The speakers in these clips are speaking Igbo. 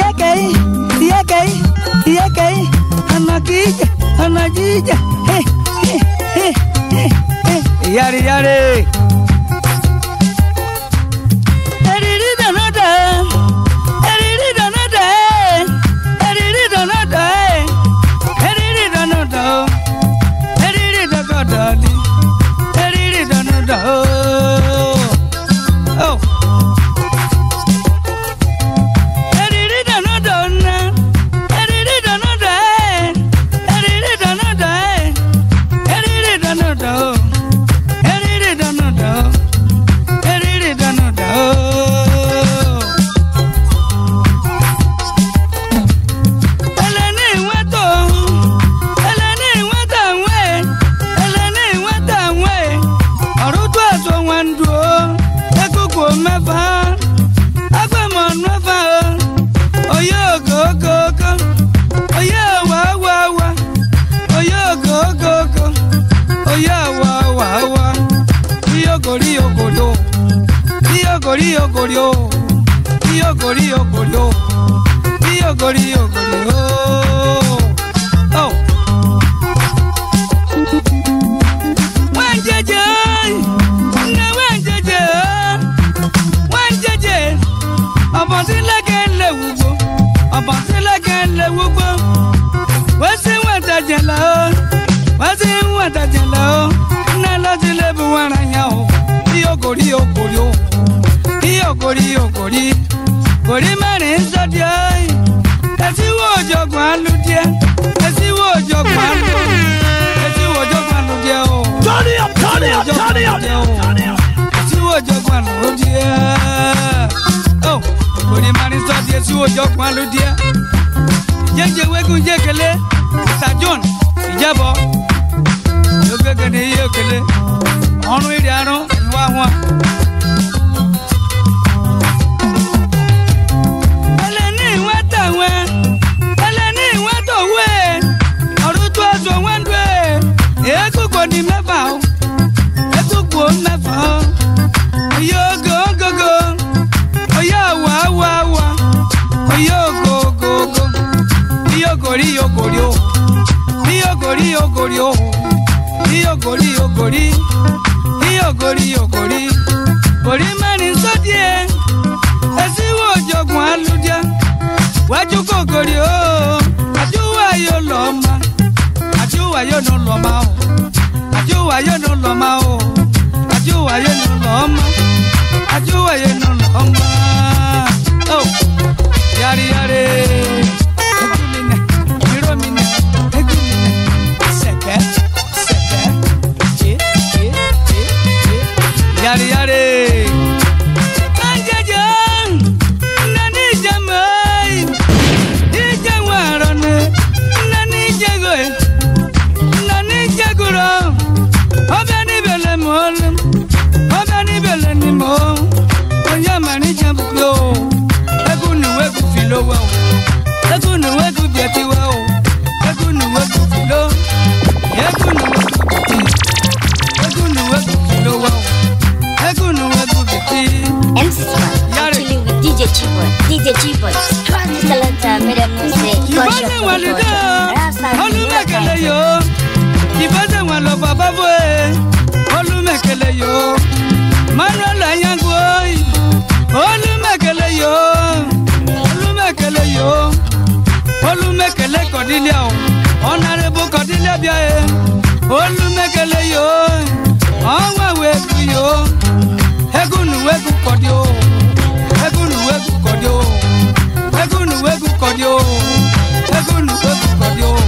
Iyeke, iyeke, iyeke, anakija, anajija. Hey, hey, hey, hey, hey. Yari yari. Eriri danada, eriri danada, eriri danada, eriri danada, eriri danada, eriri danada. Oh. Eriri danada, eriri danada, eriri danada, eriri danada, eriri danada. Eriri danada. Eleni nweta eleni nweta nwe eleni nweta nwe ọrụtụ azụ nwandu ekuku mefa agbamọ mefa oye ogogogo oye wa wa wa oye ogogogo oye wa wa wa iyogori yogori o iyogori yogori o iyogori yogori o iyogori yogori o. Oh. Wanjeje, nne wanjeje, wanjeje, ọ̀bọ̀nsílẹ̀kẹ̀ ń lè wúgbó, ọ̀bọ̀nsílẹ̀kẹ̀ ń lè wúgbó, wọ́n sì ń wẹ̀tẹ̀jẹ̀ lọ, wọ́n sì ń wẹ̀tẹ̀jẹ̀ lọ, nne lọ́sí lè bu wọn ra yẹn o, iyogori yogori o, iyogori yogori, kòrí mẹ́rin sọ́díẹ̀, ẹ̀sìnwó òjọ̀gbọ̀n alùdíẹ̀, ẹ̀sìnwó òjọ̀gbọ̀n alùdíẹ̀, ẹ̀sìnwó òjọ̀gbọ̀n alùdíẹ̀ o. Turn it up, turn it up, turn it up, turn it up. Ẹ̀sìnwó òjọ̀gbọ̀n alùdíẹ̀. Ó, kòrí mẹ́rin sọ́díẹ̀ ẹ̀sìnwó òjọ̀gbọ̀n alùdíẹ̀. Jẹ́jẹ́ wẹ́gùn jẹ́kẹ̀lé, Mr. John Ìjẹ́bọ̀. Yóò gbẹ́gẹ́ ní iye òkèlè. Ọ̀run ìrìn àrùn ìwà wọn. ẹlẹ́ni ìwé tàwẹ́ ẹlẹ́ni ìwé tòwé ọ̀rọ̀ tó aṣọ wọn dùn ẹ̀ èékùkù ní mẹ́fà o èékùkù mẹ́fà o oyè ògógógó oyè àwọ̀ àwọ̀ àwọ̀ oyè ògógógó iyogori yogori o iyogori yogori o iyogori yogori iyogori yogori orí mẹ́rin sọ́dí ẹ̀ ẹsíwò òjọ̀gbọ̀n alùjẹ wájú kòkòrì o àjúwà yóò lọ ma àjúwà yóò nù lọ ma o àjúwà yóò nù lọ ma o àjúwà yóò nù lọ ma àjúwà yóò nù lọ ma o yari yari egu mi nẹ miro mi nẹ egu mi nẹ sẹkẹ sẹkẹ je je je je yari yari. Anjeje, nani jamai, ije warone, nani jagoe, nani jaguro, obe ni bele mol, obe ni bele ni mo, oya mani jambuyo, egu ni wegu filo wa o, egu ni wegu bieti wa o, egu ni wegu filo, egu ni wegu bieti, egu ni wegu filo wa o, egu ni wegu bieti. MC Smart, Yare. chilling with DJ Chiboy. DJ Chiboy, strong talent, madam music, ìbáṣe wọn lè dá olùmẹ̀kẹ̀lẹ̀ yó ìbáṣe wọn lọ bàbá bó e olùmẹ̀kẹ̀lẹ̀ yó manuel ayango olùmẹ̀kẹ̀lẹ̀ yó olùmẹ̀kẹ̀lẹ̀ yó olùmẹ̀kẹ̀lẹ̀ kọ̀dílẹ̀ o ọ̀nàrẹ́bù kọ̀dílẹ̀ bíà e olùmẹ̀kẹ̀lẹ̀ yó ọ̀wẹ̀wẹ̀ kù yó egúnùwẹ̀kù kọ̀dí o egúnùwẹ̀kù kọ̀dí o egunu wegu kọdi o egunu wegu kọdi o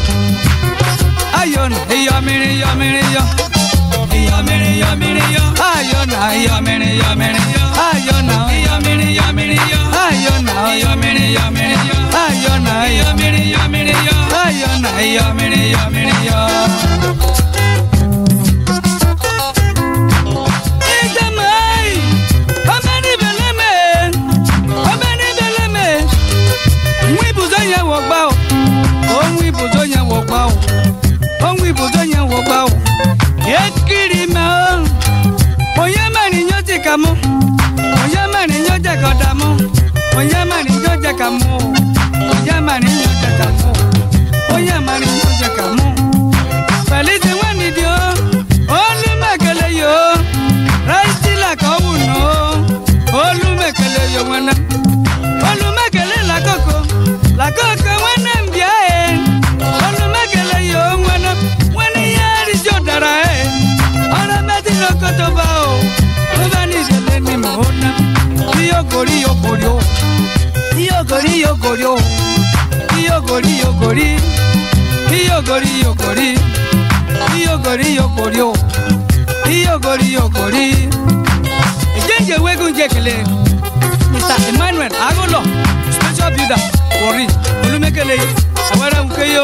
ayọ̀nà iyọ̀mìrì yọ̀mìrì yọ iyọ̀mìrì yọ̀mìrì yọ ayọ̀nà iyọ̀mìrì yọ̀mìrì yọ ayọ̀nà iyọ̀mìrì yọ̀mìrì yọ ayọ̀nà iyọ̀mìrì yọ̀mìrì yọ ayọ̀nà iyọ̀mìrì yọ̀mìrì yọ ayọ̀nà iyọ̀mìrì yọ̀mìrì yọ. Ìjàmbá ọbẹ̀ níbẹ̀ lẹ́mẹ̀ẹ́ ọbẹ̀ níbẹ̀ lẹ́mẹ̀ẹ́ ohun ibùdó yẹn wọ̀ gbá o ohun ibùdó yẹn wọ̀ gbá o ohun ibùdó yẹn wọ̀ gbá o ekiri mẹ́ o òye mẹ́rin yóò ti kà mọ́ òye mẹ́rin yóò jẹ́ kọ́ dà mọ́ òye mẹ́rin yóò jẹ́ kà mọ́ o iyogori iyogori o iyogori iyogori o iyogori iyogori iyogori iyogori iyogori iyogori o iyogori iyogori ejenje wegu njekele mr emmanuel agolo special builder wori olumekele awara nkeyo.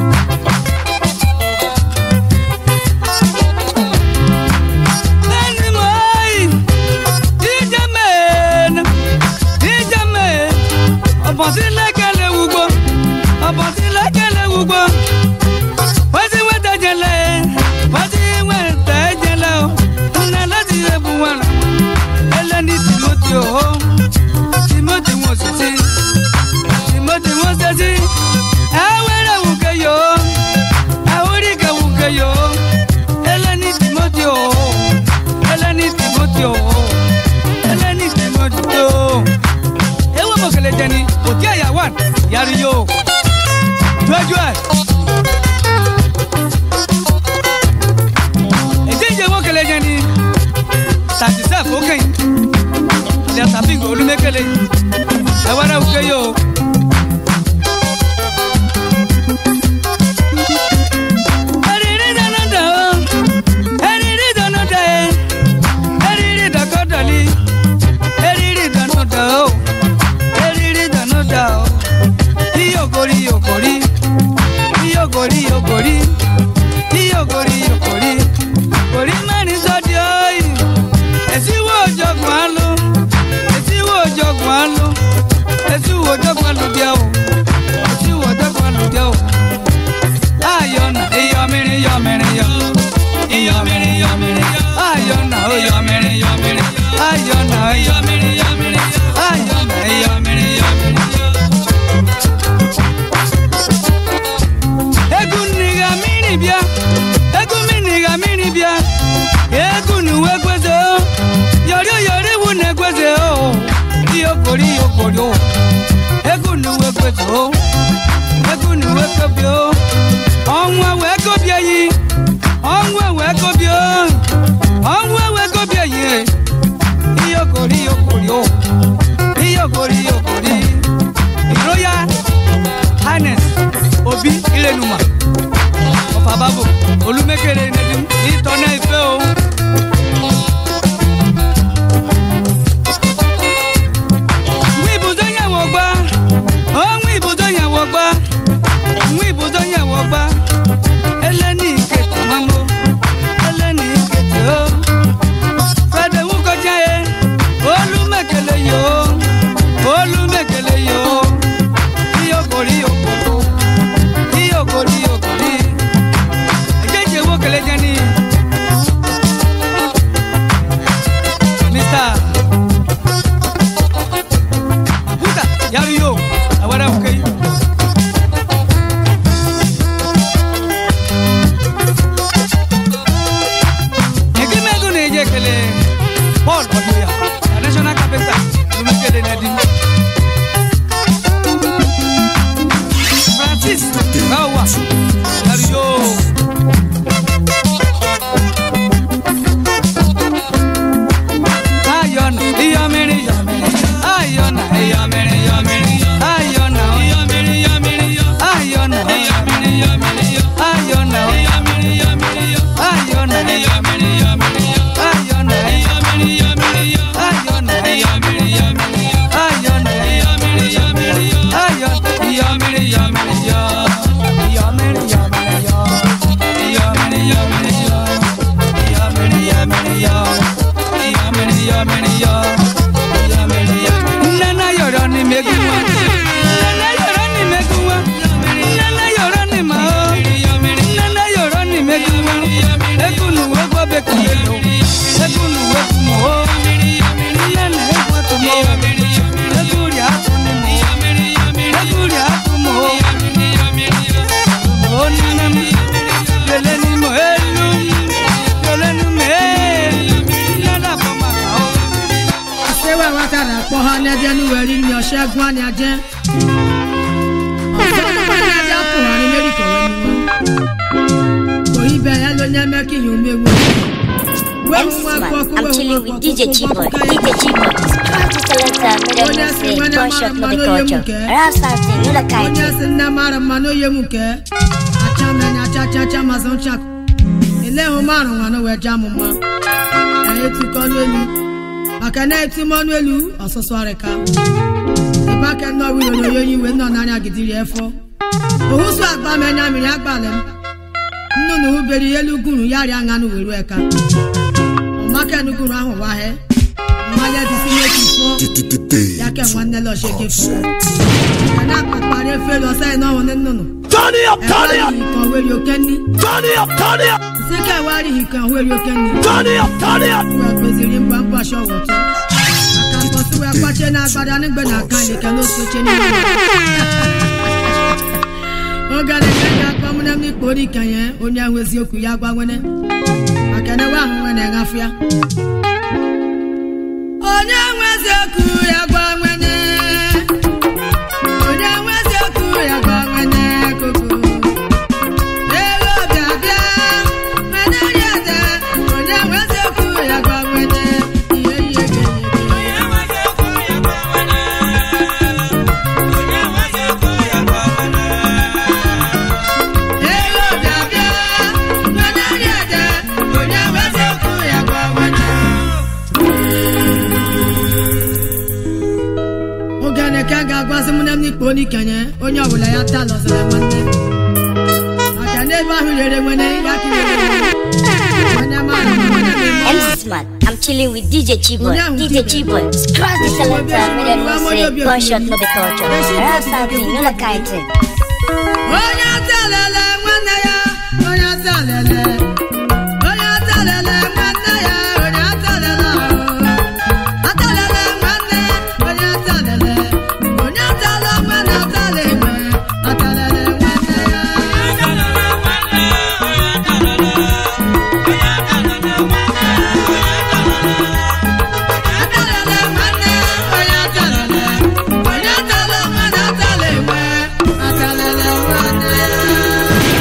Lẹ́nu mọ́ọ́yì, díjẹ́ mẹ́ẹ̀ẹ́nù, díjẹ́ mẹ́ẹ̀. Ọ̀bọ̀n sí lẹ́kẹ̀lẹ̀ wúgbọ́, ọ̀bọ̀n sí lẹ́kẹ̀lẹ̀ wúgbọ́. Wọ́n ti wẹ́ tẹ̀jẹ̀lẹ̀, wọ́n ti wẹ́ tẹ̀jẹ̀lẹ̀ o. Nna láti yẹ bu wọn rà. Ẹlẹ́ni Timothy o, Timothy wọn sì sí, Timothy wọn ṣe sí. Ẹ wẹ́rẹ̀ wùkẹ́ yòó, ẹ wúrí kẹ́ wùkẹ́ yòó. Ẹlẹ́ni Timothy o, Ẹlẹ́ni Timothy o, Ẹlẹ́ni Timothy o. Ewu mọ̀kẹ́lẹ́ jẹ ni, òkè ẹ̀yà wà, yàrá yóò. Jọ́jọ́ ẹ̀. Èjèèjì mọ̀kẹ́lẹ́ jẹ ni, tàjísẹ́ fòkè yìí. Ilẹ̀ tàbí olúmẹ́kẹ́lẹ́ yìí. Ẹ̀wẹ́rẹ́ òkè yóò. Eriri danada o, eriri danada e, eriri dakodali, eriri danada o, eriri danada o. Iyogori iyogori, iyogori iyogori, iyogori iyogori. Orí mẹ́rin sọ́dí ọ́yì, èsìwò òjọ̀gbọ̀n á lò, èsìwò òjọ̀gbọ̀n á lò, èsìwò òjọ̀gbọ̀n á lò díẹ̀ o, èsìwò òjọ̀gbọ̀n á lò díẹ̀ o ayọ̀nà iyọ̀mìrì yọ̀mìrì yọ̀ iyọ̀mìrì yọ̀mìrì yọ̀ ayọ̀nà oyọ̀mìrì yọ̀mìrì ayọ̀nà iyọ̀mìrì yọ̀mìrì yọ̀ ayọ̀nà iyọ̀mìrì yọ̀mìrì yọ̀. egwu nniga mmiri bịa egwu mmiri mmiri bịa egwu nuwe gweze o yọrị yọrị iwu na-egweze o iyokori iyokori o egwu nuwe gweze o egwu nuwe kobi o ọnwụ wee kobi eyi ọnwụ wee kobi o ọnwụ wee kobi eyi iyokori iyokori o iyokori iyokori royal highness obi ilenuma ọfababo olumekere nedim ìtọ́nà ìfẹ́ o. Mú ibùdó yẹn wọ̀ gbá, ó mú ibùdó yẹn wọ̀ gbá, mú ibùdó yẹn wọ̀ gbá. Ẹlẹ́ni ìkẹtì mọ́mọ́, ẹlẹ́ni ìkẹtì o. Fẹ́dẹ̀ wú kọjá yẹ, olúmẹ̀kẹ̀lẹ̀ yìí o, olúmẹ̀kẹ̀lẹ̀ yìí o. Iyokori yokoro, iyokori yokori. Ẹ̀jẹ̀ wo kẹlẹ́ jẹ́ ni. Mr. Buta, yari yo, awara okay. Egimegu na eje kele Paul Odoya, a national carpenter, lumekele na di. Francis Bawa, yari yo. Ayọ̀nà, iyọ̀mìrì, ayọ̀nà, iyọ̀mìrì, ayọ̀nà, iyọ̀mìrì, ayọ̀nà, ayọ̀nà, ayọ̀nà, ayọ̀nà, Nana yọrọ ni megunwa. Nana yọrọ ni megunwa. Nana yọrọ ni ma o. Nana yọrọ ni megunwa. Ekunu wo gbọ́ bẹ kò lè lò. Ekunu wo kù mọ́ o. Nana ekun tó mọ́ o. Ekuri akun ni mọ́ o. Ekuri akun mọ́ o. O nana mi. Lele ni mo elu. Lele ni mo elu. Nana bọ̀ ma kà o. sewe watara kpɔ ha n'ɛdiɛ nuwɛri ni ɔsɛ gun ani adze ɔsɛ ni adze apo ha ni meri kɔwɛ ni wa oyi bɛ ɛlo nyɛ mɛ ki yun mewu MC Man, I'm chilling with DJ Chiboy. DJ Chiboy is proud to select talenta, Onye mesdames si et nwere gunshot mara no mmanụ the onye culture. nke. Rap something, no the onye kind. si nne mara mma n'oye m nke acha mmanya acha cha cha mazụ nchakụ ele hụ marụ nwanụ wee jaa m mma ka etukọ n'elu maka na eti m ọnụ elu ọsụsụ arịka ịbaka nọ wiro na onye iwe nọ n'anya gidiri efọ ohusu agba m enya mmiri agbalị m nnụnụ hụbere elu guru ya rịa ṅanụ were eka ọmaka enuguru ahụ wahe mmanya dịsi n'etu fọ ya ke nwanne lọcheke fọ kana akpakpara efe lọ sẹ́yìn náà wọn nínú. Turn it up, ẹ wá turn rí it up, ìkan wéri oké ní. turn it up, turn it up, síkẹ̀ wá rí ìkan wéri oké ní. turn it up, turn it up. wọ́n pèsè rí nbọ̀ nbọ̀ aṣọ wọ̀ tó. àkàkọ́ sí wọ́n pàṣẹ náà gbadá nígbẹ̀ náà kan lè kẹ́ ló so ṣe ní. ó gàdé kẹ́kẹ́ akpọ́múnẹ́ ní kpórí kẹ́yẹ́ onye ahụ eziokwu ya gwa nwene. makana wa ahụ nwene ṅafịa. onye nwe eziokwu ya gwa nwene. onye nwe eziokwu ya gwa nwene koko. Ego bịa bịa, nwene onye eze, onye nwe eziokwu ya gwa nwene. Ihe ihe ga-enye gị. Ego bịa bịa, nwene onye eze, onye nwe eziokwu ya gwa nwene. oge na-eke ga-agwazi m na m n'ikpe onye ikenye onye ọbụla ya taa lọzara nwanne maka na ebe ahụ rere nwene ya ka irere nwene mara na nwene na-eme ọnwa. MC Smart, I'm chilling with DJ Chiboy. Onye ahụ DJ Chiboy. Chiboy, scratch the talenta, mesdames et gunshot no the culture. Rap something, no the kind. onye atalele nwanne ya onye atalele onye atalele nwanne ya onye atalele ahụ atalele nwanne onye atalele onye atala nwanne atala egbe atalele nwanne ya atalele nwanne onye atalele onye atala nwanne atala egbe atalele nwanne ya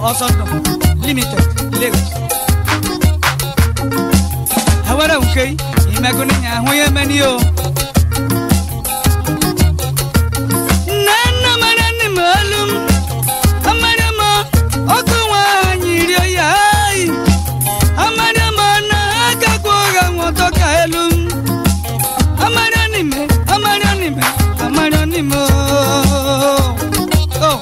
ọsọdọ limited lagos awara nke imego n'inya ahụ ya emeni o nne mara nne m olu m amara m ọkụ nwa anyị rio ya ayi amara m na agakwa ụgha nwụtọ ka elu m amara n'ime amara n'ime amara n'ime o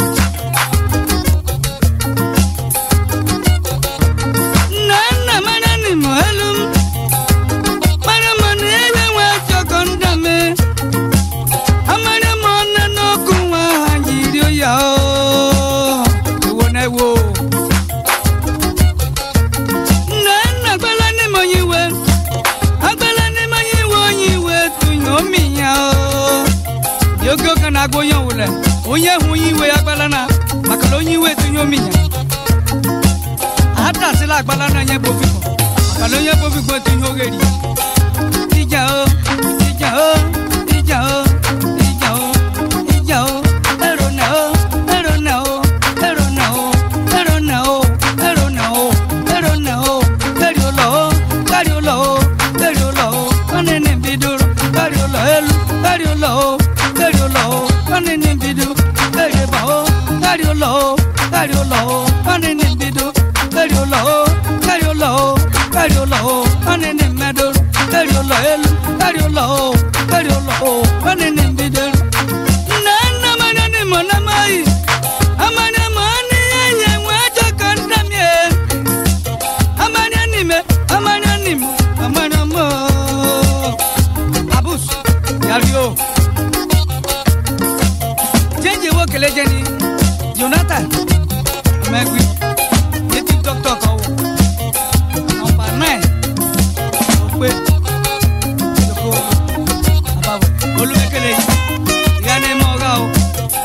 nna nna mara n'ime elu m mara m na ebe nwe chọkọ ndame amara m na n'ọkụ nwa ha jiri ya o ewo na ewo nna nna gbala n'ime onye iwe agbala n'ime onye iwe onye iwe tụnye omi ya o dị oge oge na-agwa onye ọwụla onye hụ onye iwe ya agbala na maka na onye iwe tụnye omi ya atasila agbala na onye bofiko maka na onye bofiko tụnye ogheri ija o ija o ija o ija o ija o ero na o ero na o ero na o ero na o ero na o ero na o kari ụlọ o kari ụlọ o kari ụlọ o nwanne nne bidoro kari ụlọ elu kari ụlọ o kari ụlọ o nwanne nne bido kari eba o kari ụlọ o kari ụlọ o nwanne nne bido kari ụlọ o kari ụlọ o kari ụlọ o nwanne nne mmedoro kari ụlọ elu kari ụlọ o kari ụlọ o nwanne nne bidoro nna nna mara nne mọ na mayi amara mọ n'ihe nye nwe ajọ ka nna m ye amara n'ime amara n'ime amara mọ abus yario jẹjẹ wo kele jẹni jonathan mẹgui eti dọkítọ kan wò nọmba nine òpè ìdókò àbáwò olùkẹkẹlẹ yìí ìyá ni mọ ọgá o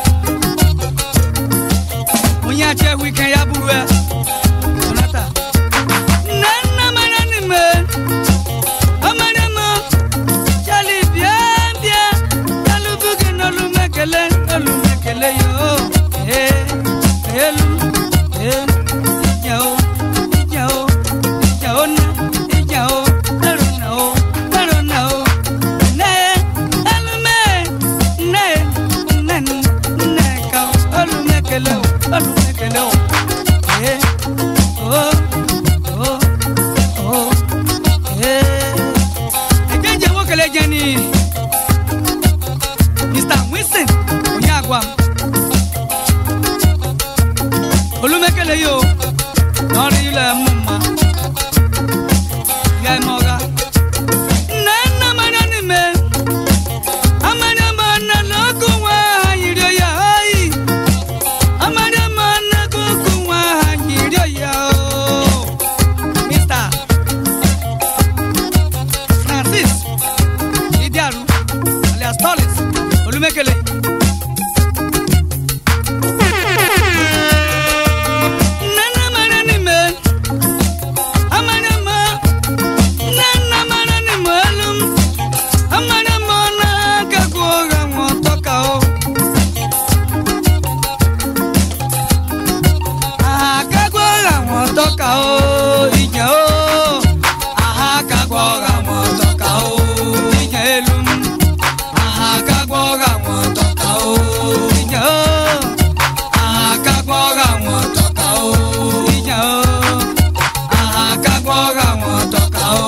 onye achẹ wíkẹnd ya buru ẹ jonathan nana mara ni me amara mo jali bia bia jalubuge n'olumekele olumekele yo ee elu ee ija o ija o ija o na ija o ero na o ero na o ne elume ne ne ne ka o olumekele o olumekele o ee o o o ee ejeje nwokele jeni mr wilson onye agwa m olumekele yo n'ọrụ ile mụ mma ya eme ọga nne nna mara n'ime amara ma na n'ọkụ nwa ha yiri ya ayi amara ma na n'ọkụ nwa ha yiri ya o mr francis idiaru alias tolis olumekele nana mara ni me amara ma nana mara ni me alum amara ma na kago ga mo toka o akago ga mo toka o ija o akago ga mo toka o ija elum akago ga mo toka o ija o akagwọga wọn tọka o ìjà o akagwọga wọn tọka o.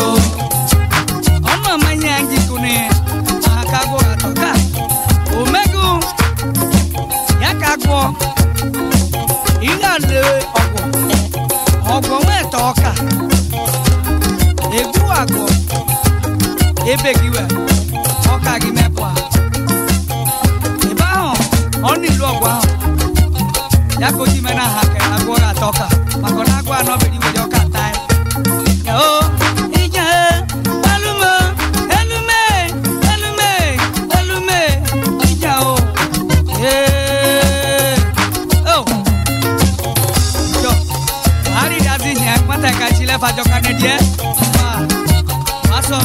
ọmọ ọmọ yẹn ajiku ni akagwọga tọka omegu yakagwọ ìyàlẹ ọgọ ọgọ wọn ẹtọ ọka egwu agọ ebegiwe ọka gị mepụ a ebe ahụ ọ nílò ọgwụ ahụ ya ka oji mena ha ka agwọ ga-ata ọka maka na agwọ anọ bere iwere ọka taa ya o ije elume elume elume elume ije o ee o jọ ari dazi nye nwata ka chile fajọ ka ne die ma ma sọ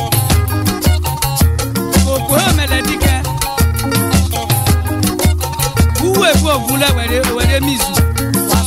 okpo omele dike uwe bu ovule were were mizu wa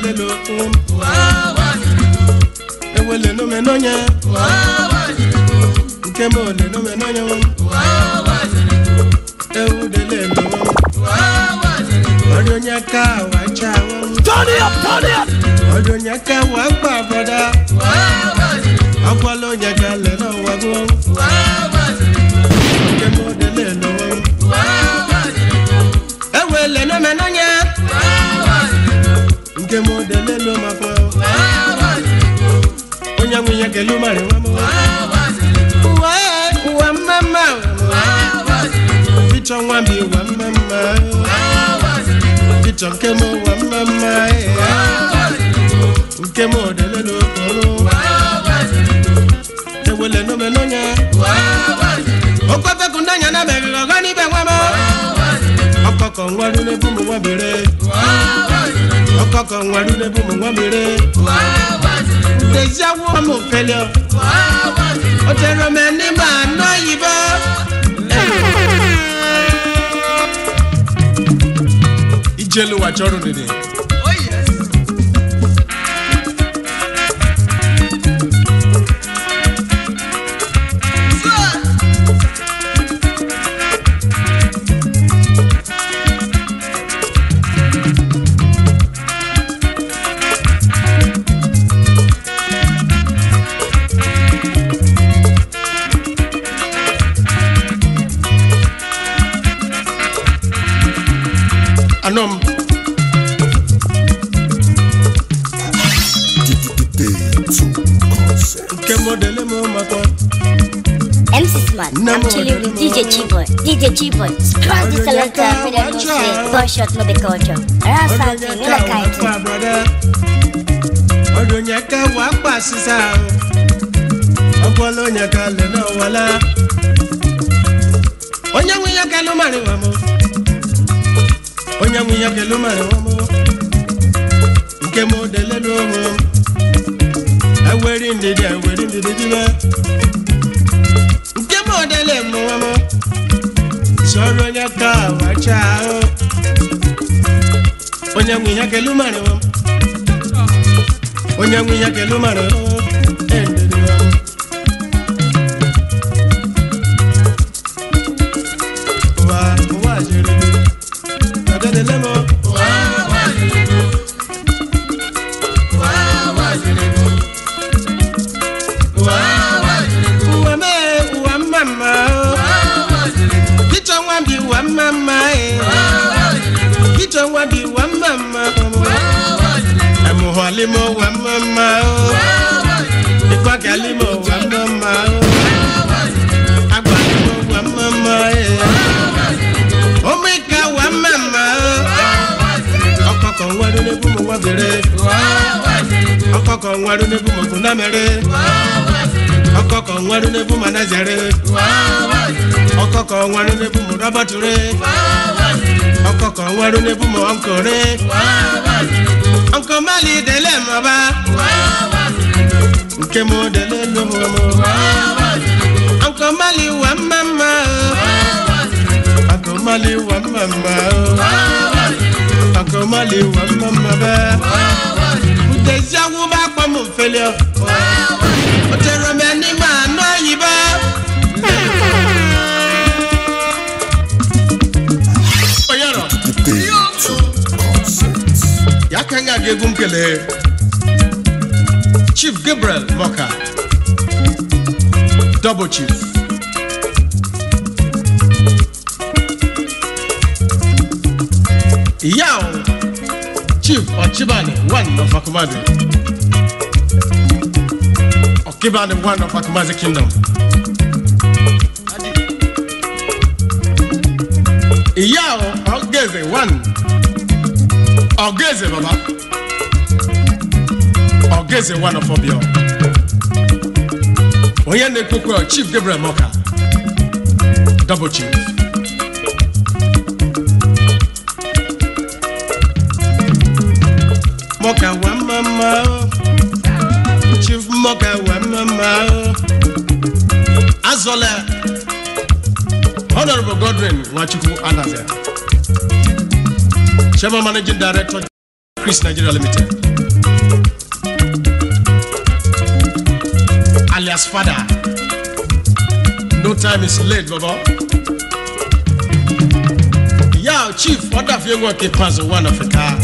lelo ewele no me nonya nke mo le no me nonya ewu de lelo ọdún yẹn ká wá já wọn Turn it up, turn it up. ọdún yẹn ká wá gbà bọ́dá ọgbọ́n ló yẹ ká lẹ̀ náà wá gbọ́ nke mo de lelo ewele no me nonya nke mo de lelo ma fọ onye nwunye kele mari nwa m uwe uwe mmemme pichọ nwa bi uwe mmemme pichọ nke m uwe mmemme nke m odelelo okporo ewele no me nonya okwefeku ndanya na meriri ọgọ n'ibe nwa m ọkọkọ nwaru n'ebu m nwa bere ọkọkọ nwaru n'ebu m nwa bere deziawo m felio o tere m n'ime anụ oyibo ijelu wa chọrọ dede anọm nke modele m makwa MC Smart, No I'm more, chilling no with DJ more. Chiboy. DJ Chiboy, scratch the selector, Onyeka, me them watch say, out. gunshot no be culture. Around something, you like it. ọdún yẹn ká wà pa sísá o ọpọlọ yẹn ká lè náà wọlá onye nwe ya kẹlu mari wọn mọ onye nwe ya kẹlu mari wọn mọ nke mo dele n'ohu eweri ndidi eweri ndidi bíbẹ nke mo dele mọ wọn mọ sọrọ onye ká wà cha o onye nwe ya kẹlu mari wọn onye nwe ya kẹlu mari wọn endidi wọn. wa wa jere mi ọdẹdẹ lẹmọ. Uwa me, uwa mama, kichwa nwa bi uwa mama, eh. kichwa nwa bi uwa mama, emuhọ limo uwa mama, ikwaka limo uwa mama, agba limo uwa mama, eh. omika uwa mama, ọkọkọ nwaru n'ebu mu nwa bere, ọkọkọ nwaru n'ebu mu kunamere, ọkọkọ nwaru n'ebu mu anazere, ọkọkọ nwaru n'ebu mu rọbọture, ọkọkọ nwaru n'ebu mu ọnkọre, ọnkọmali dele mọba, nke mu dele lomo, ọnkọmali wa mama, ọnkọmali wa mama, ọnkọmali wa mama bẹ́ẹ̀. Ntẹ̀síáwó bá pọ̀ mọ̀ fẹ́lẹ́ ọ̀. Ó tẹ̀rọ mi ẹni máa ná yìí Oyọ̀rọ̀. Ya ka nga ga egwu m kelee. Chief Gabriel Moka. Double Chief. Ìyá o. Chief Ọchibani one of Akumasi. Ọkibani one of Akumasi Kingdom. Ìyá o Ọgẹ́zẹ̀ one. Ọgẹ́zẹ̀ baba. Ọgẹ́zẹ̀ one of Obio. Onye na-ekwekwe Chief Gabriel Moka. Double Chief. Moka wa mama o. Chief Moka wa mama o. Azọla. Honorable Godwin Nwachukwu Anaze. Chairman Managing Director Chris Nigeria Limited. Alias Father. No time is late, Baba. Yeah, Chief, what have you got to pass one of the car?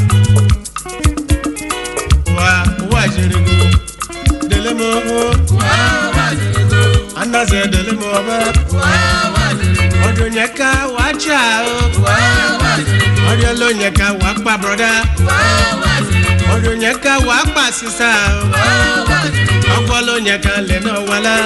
Wa, wa jirigo. Delemo. Anaze delemo ba. Ọdún yẹn ká wá jà o. Ọdún ló yẹn ká wá pa broda. Ọdún yẹn ká wá pa sísá o. Ọgbọ́n ló yẹn ká lẹ̀ náà wálá.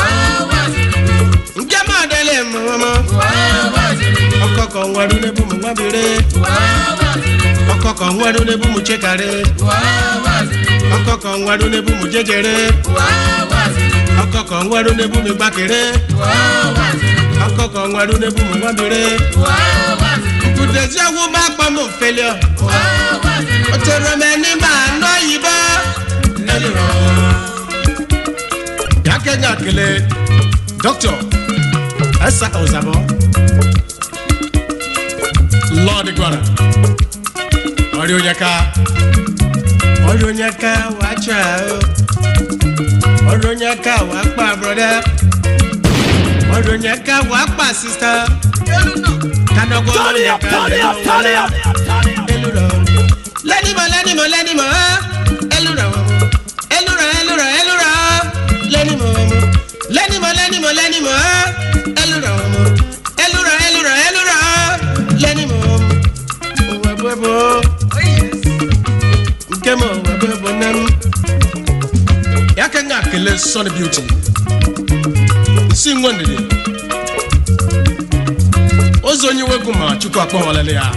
Ǹjẹ́ máa délé mú ọmọ? Ọkọ̀ kan wọ́dún ní bùnmù wá bèrè. Ọkọ̀ kan wọ́dún ní bùnmù chékàrè. Ọkọ̀ kan wọ́dún ní bùnmù jẹjẹrẹ. Ọkọ̀ kan wọ́dún ní bùnmù gbàkèrè. Ọkọ̀ kan wọ́dún ní bùnmù wá bèrè. Kùtẹ̀sí ẹ̀wù bá pọ̀ mọ̀ fẹ́lẹ̀. Ó ti rẹ̀ mẹ́ ní màá ná yìí bá. Ẹni rọ̀. Yàkẹ́nyà kele Dr. Esa Ozabo. Lord Iguana. Ọ̀rẹ́ Onyeka. Ọ̀rẹ́ Onyeka wà á jà o. Ọ̀rẹ́ Onyeka wà á pa broda. Ọ̀rẹ́ Onyeka wà á pa sista. Kanogo Turn it up, turn it up, turn it up. Elúrọ̀. Lẹ́nìmọ̀ lẹ́nìmọ̀ lẹ́nìmọ̀ elúrọ̀. Elúrọ̀ elúrọ̀ elúrọ̀ lẹ́nìmọ̀ lẹ́nìmọ̀ lẹ́nìmọ̀ lẹ́nìmọ̀ elúrọ̀. Elúrọ̀ elúrọ̀ elúrọ̀ lẹ́nìmọ̀. Òwò ẹ̀bùẹ̀bọ̀. Nkẹ́mọ̀ òwò ẹ̀bùẹ̀bọ̀ nẹ́m. Yàkẹ́ ń akele Sunny Beauty. Nsi nwa ndidi. Ozo onye wegu ma Chukwu akpọwalele ya.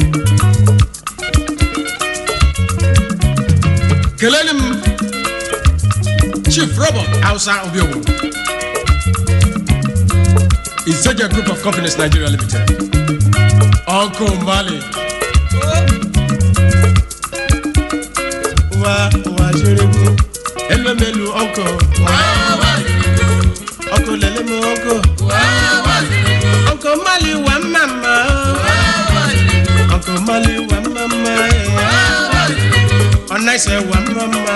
kelele m chief robert hausa obiowo izeja group of companies nigeria limited uncle mali wa wa ṣeregu elomelu uncle uncle lelemu uncle uncle mali wa mama uncle mali wa mama. ọ̀nà ìṣẹ̀ wà mọ́mọ́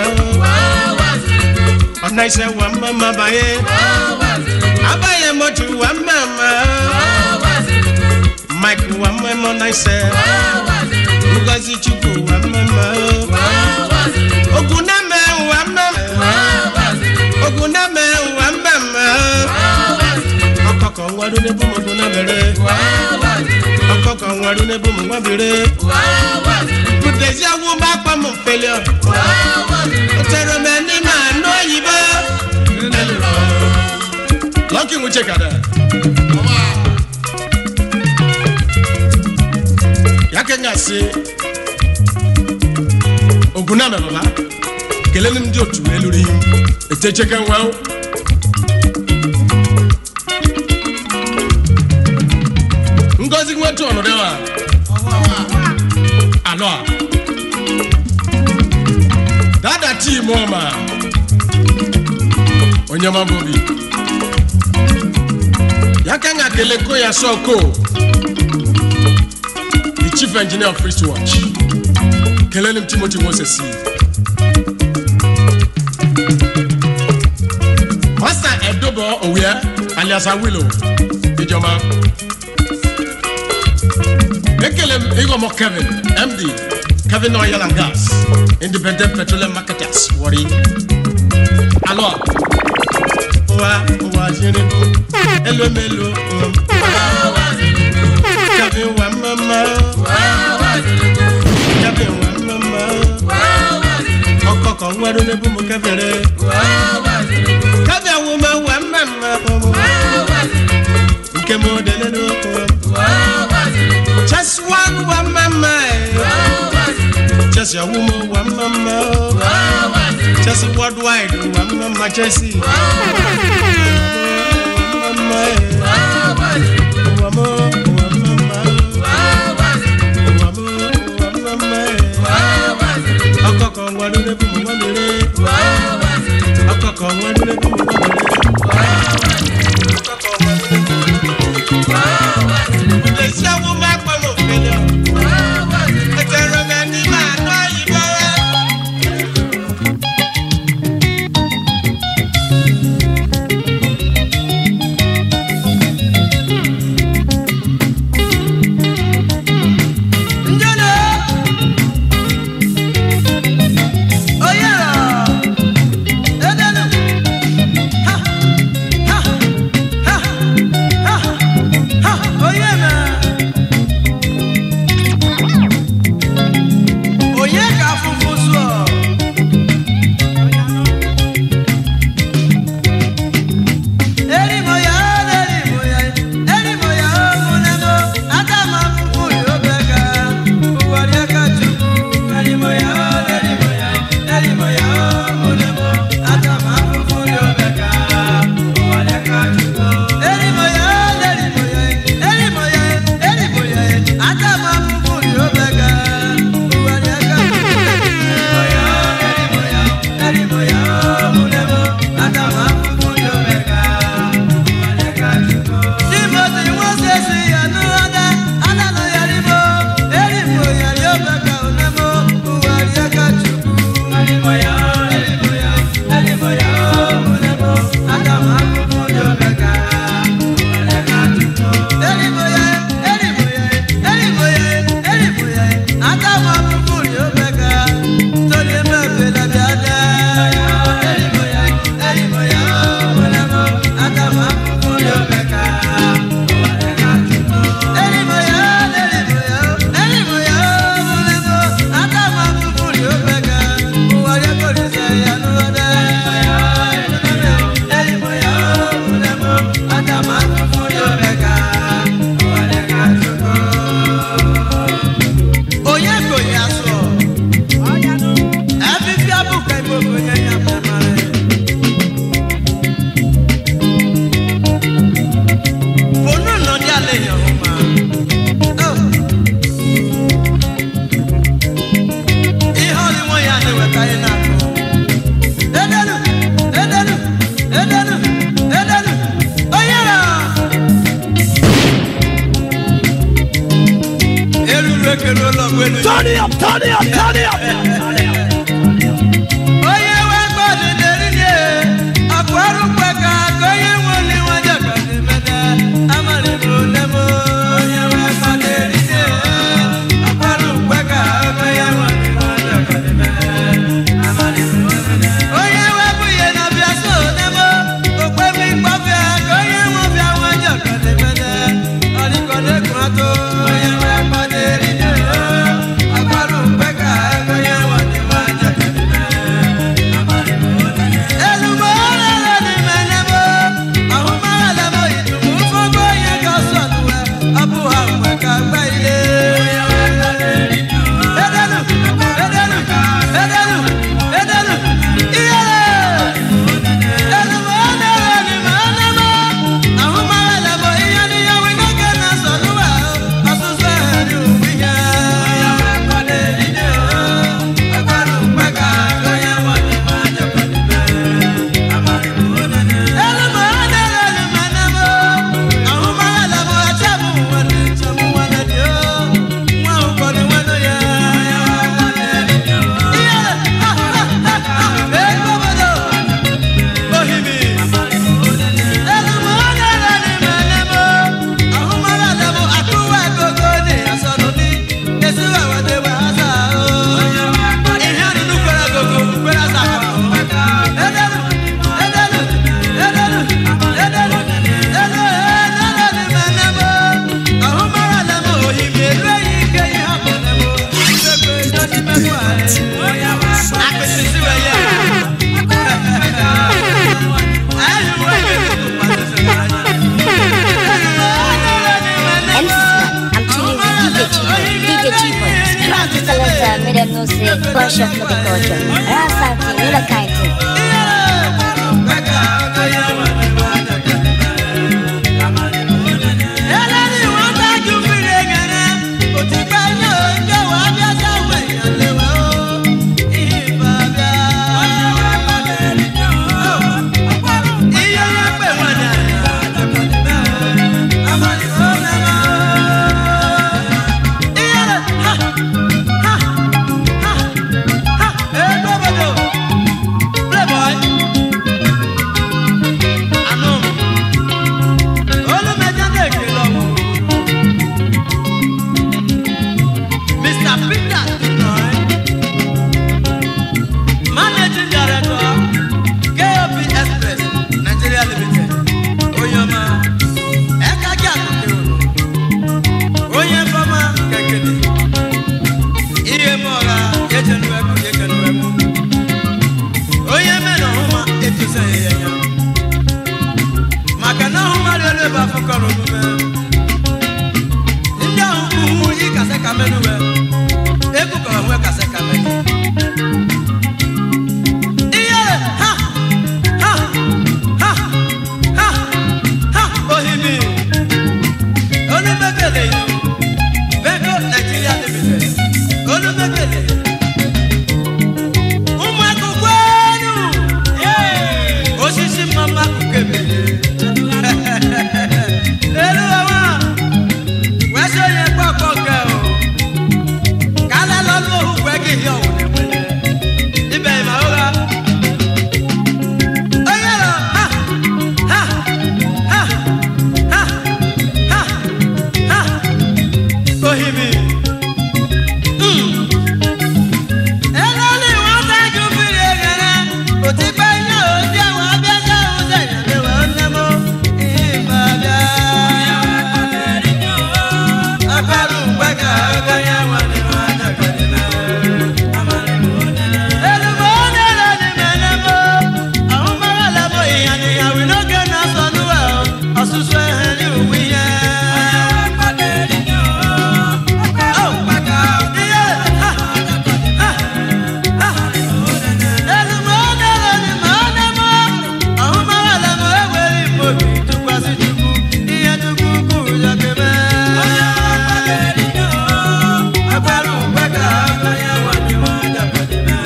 ọ̀nà ìṣẹ̀ wà mọ́mọ́ báyé abáyé mọ́tò wà mọ́mọ́ mike wà mọ́mọ́ náà ìṣẹ̀ ngozi chukwu wà mọ́mọ́ ogun náà mẹ́ wà mọ́mọ́ ogun náà mẹ́ wà mọ́mọ́ ọkọ̀kọ̀ wọ́dún ní bùmọ̀dún náà bẹ̀rẹ̀ ọkọ̀kọ̀ wọ́dún ní bùmọ̀dún náà bẹ̀rẹ̀ kùtẹ̀sí àwọn bá pamọ́ fẹlẹ̀ ọ̀. ó tẹ̀rọ mẹ́ ní màá ná òyìnbó. lọ́kì ń check ada. yàkẹ́ ń àṣẹ ogun náà mẹ́ bàbá kele ni ndị otu eluru ihe etecheke nwa ngozi nwetu ọnọdụ a anọ a dada tii ọma onye ọma bụ obi ya ka nga kele ko ya sọ ko the chief engineer of wristwatch kelele m timothy moses Pastor Edobo Owia alias Awilo Ijoma. Ekele m Igomo Kevin MD Kevin Oil and Gas Independent Petroleum Marketers Wari. Alo. Wa wa jere elo melo. Kevin wa mama. Kevin wa mama. Ọkọ kan wẹ́rú ní bùnmu kẹfẹ́rẹ́. Kevin àwọn ọmọ wa mama ọmọ. Nke mo dele n'okwu. Just one wa mama. Just your woman wa mama. Just worldwide wa mama Jesse. Wa mama. Wa mo wa mama. Wa mo wa mama. Ọkọ kan wà lórí bùnmu wọn lórí. Ọkọ kan wà lórí bùnmu wọn lórí. Ìgbésí àwọn máa pọ̀ mọ́ fẹ́lẹ́. Ẹ̀jẹ̀ rẹ̀ ní màá lọ ìbọn. Porsche no Bitocho. Rasanti, Nila Kaiti. Mr. Peter Tunoy, Managing Director, KOP Express, Nigeria Limited. Oyoma, Eka Jakuke Unu, Onye Fama Kekele, Ihe Mora, Yejenu Eku, Yekenu Eku, Onye Mena Huma, Etuse Yenya, Maka na Huma Lele Bafukọrọ Omume, Ndị ahụ uhu ịkasị ka menuwe, Egwu ka onwe kasị ka menu. Iyere, ha, ha, ha, ha, ha, ohimi. Olumekele yi, Beko Nigeria Limited, Olumekele. Ụmụ akụkọ enu, yee, osisi mama akụkọ ebele. Elu ọwa, wee sị onye kpọ ọkpọ nke o. Kala lọ́lú òhùn ẹ̀gì yìí ọ̀hún ẹ̀wẹ̀lẹ̀. Ibẹ̀ ìmọ̀ ọ̀gá. Oyè lọ, ha, ha, ha, ha, ha, ha, ohimi. Ẹlọ́lì wọn dájú fìrí ẹ̀gẹ̀rẹ̀. Òtí pẹ́ iná òdì àwọn abẹ́sẹ̀ ọ̀sẹ̀ ìyàlẹ́wẹ̀ ọ̀nẹ́mọ́. Ìmọ̀ abẹ́. Agbárù gbẹ́gà ọ̀gá yẹn wà ní wọn àjàkadì náà. Èlùbọ́ nílẹ̀ ní mẹ́lẹ́mọ́. Àwọn mọ́rọ̀ lẹ́mọ́ ìyàn níyàwó lókè náà sọnù ẹ̀ ọ́. Ọ̀ṣunṣun ẹ̀hẹ́ ní òwú yẹn. Ó, iye, ha, ha, ha. Èlùbọ́ nílẹ̀ ní mẹ́lẹ́mọ́. Àwọn mọ́rọ̀ lẹ́mọ́ ẹ̀wẹ̀ ìmọ̀bí túpọ̀ sí túbú. Iye túbú kù jọ̀kẹ́ bẹ́ẹ̀. Agbárù gbẹ́gà ọ̀gá yẹn wà ní wọn àjàkadì náà.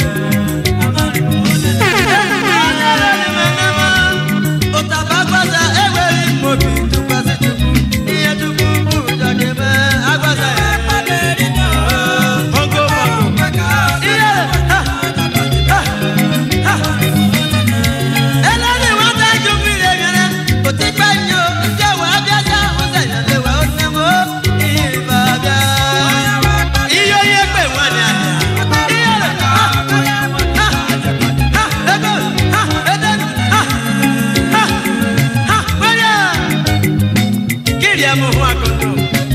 Iyo ye pe wọn ni àná. Iyo rẹ̀ ha ha ha ego ha eden ha ha ha wẹ́rẹ́ kiri ẹ̀ mú fún akoto.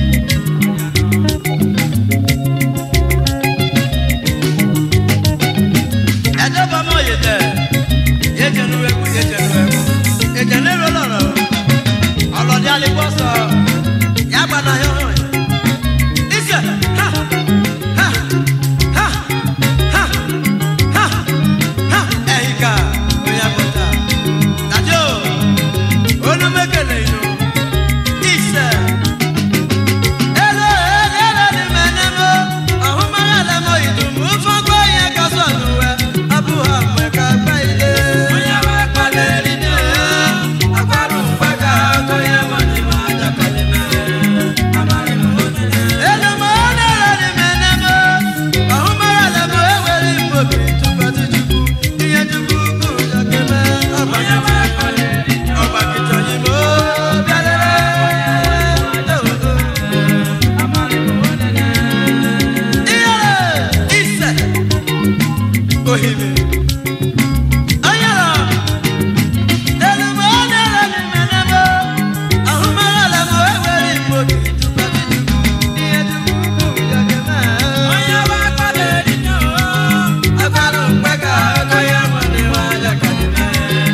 ẹjọ́ bá mọ̀ yé tẹ̀ yé jẹnu ẹkú yé jẹnu ẹkú ìjẹ̀lẹ̀ ló lọ̀rọ̀ ọlọ́dẹ alẹ́kọ́ sọ yàgbọ́n náà yọ̀ hàn ìṣe ha ha ha ha ha ha ẹ̀yìnká oyàgbọ́ta tàjọ́ olùmẹ́kẹ̀lẹ̀ inú ìṣe. Elo elo ni mẹ́nẹ́mọ́ ọ̀hún mọ́ra lẹ́mọ́ ìdùnnú fọ́gbọ́ yẹn kọ́ sọ̀nù ẹ̀ abúlé àmọ̀ẹ́ká gbá ilé. Bóyá wá palẹ̀ rí ni ẹ̀ agbárù pẹ́ká ọkọ̀ yẹn mọ̀ ní máa jàkàlẹ̀ mẹ́. Elo mọ́ elo ni mẹ́nẹ́mọ́ ọ̀hún mọ́ra lẹ́mọ́ ewé rí mọ́bì túbọ̀ tí jùkú ìyẹn jùkú kù jọ̀kẹ́ mẹ́. Ọba kìtọ̀ ọba kìtọ̀ yìí mọ́ bẹ́lẹ́rẹ́. Iyere ise ohimi ayara elumo onere ni menemo ahumara lamo eweri mmobi tupati tupu ihe tupu jọjọ mee. onye wa kpọdọ erinyo agbara mgbega ọkọ ya nwere nwa ajakadị mee.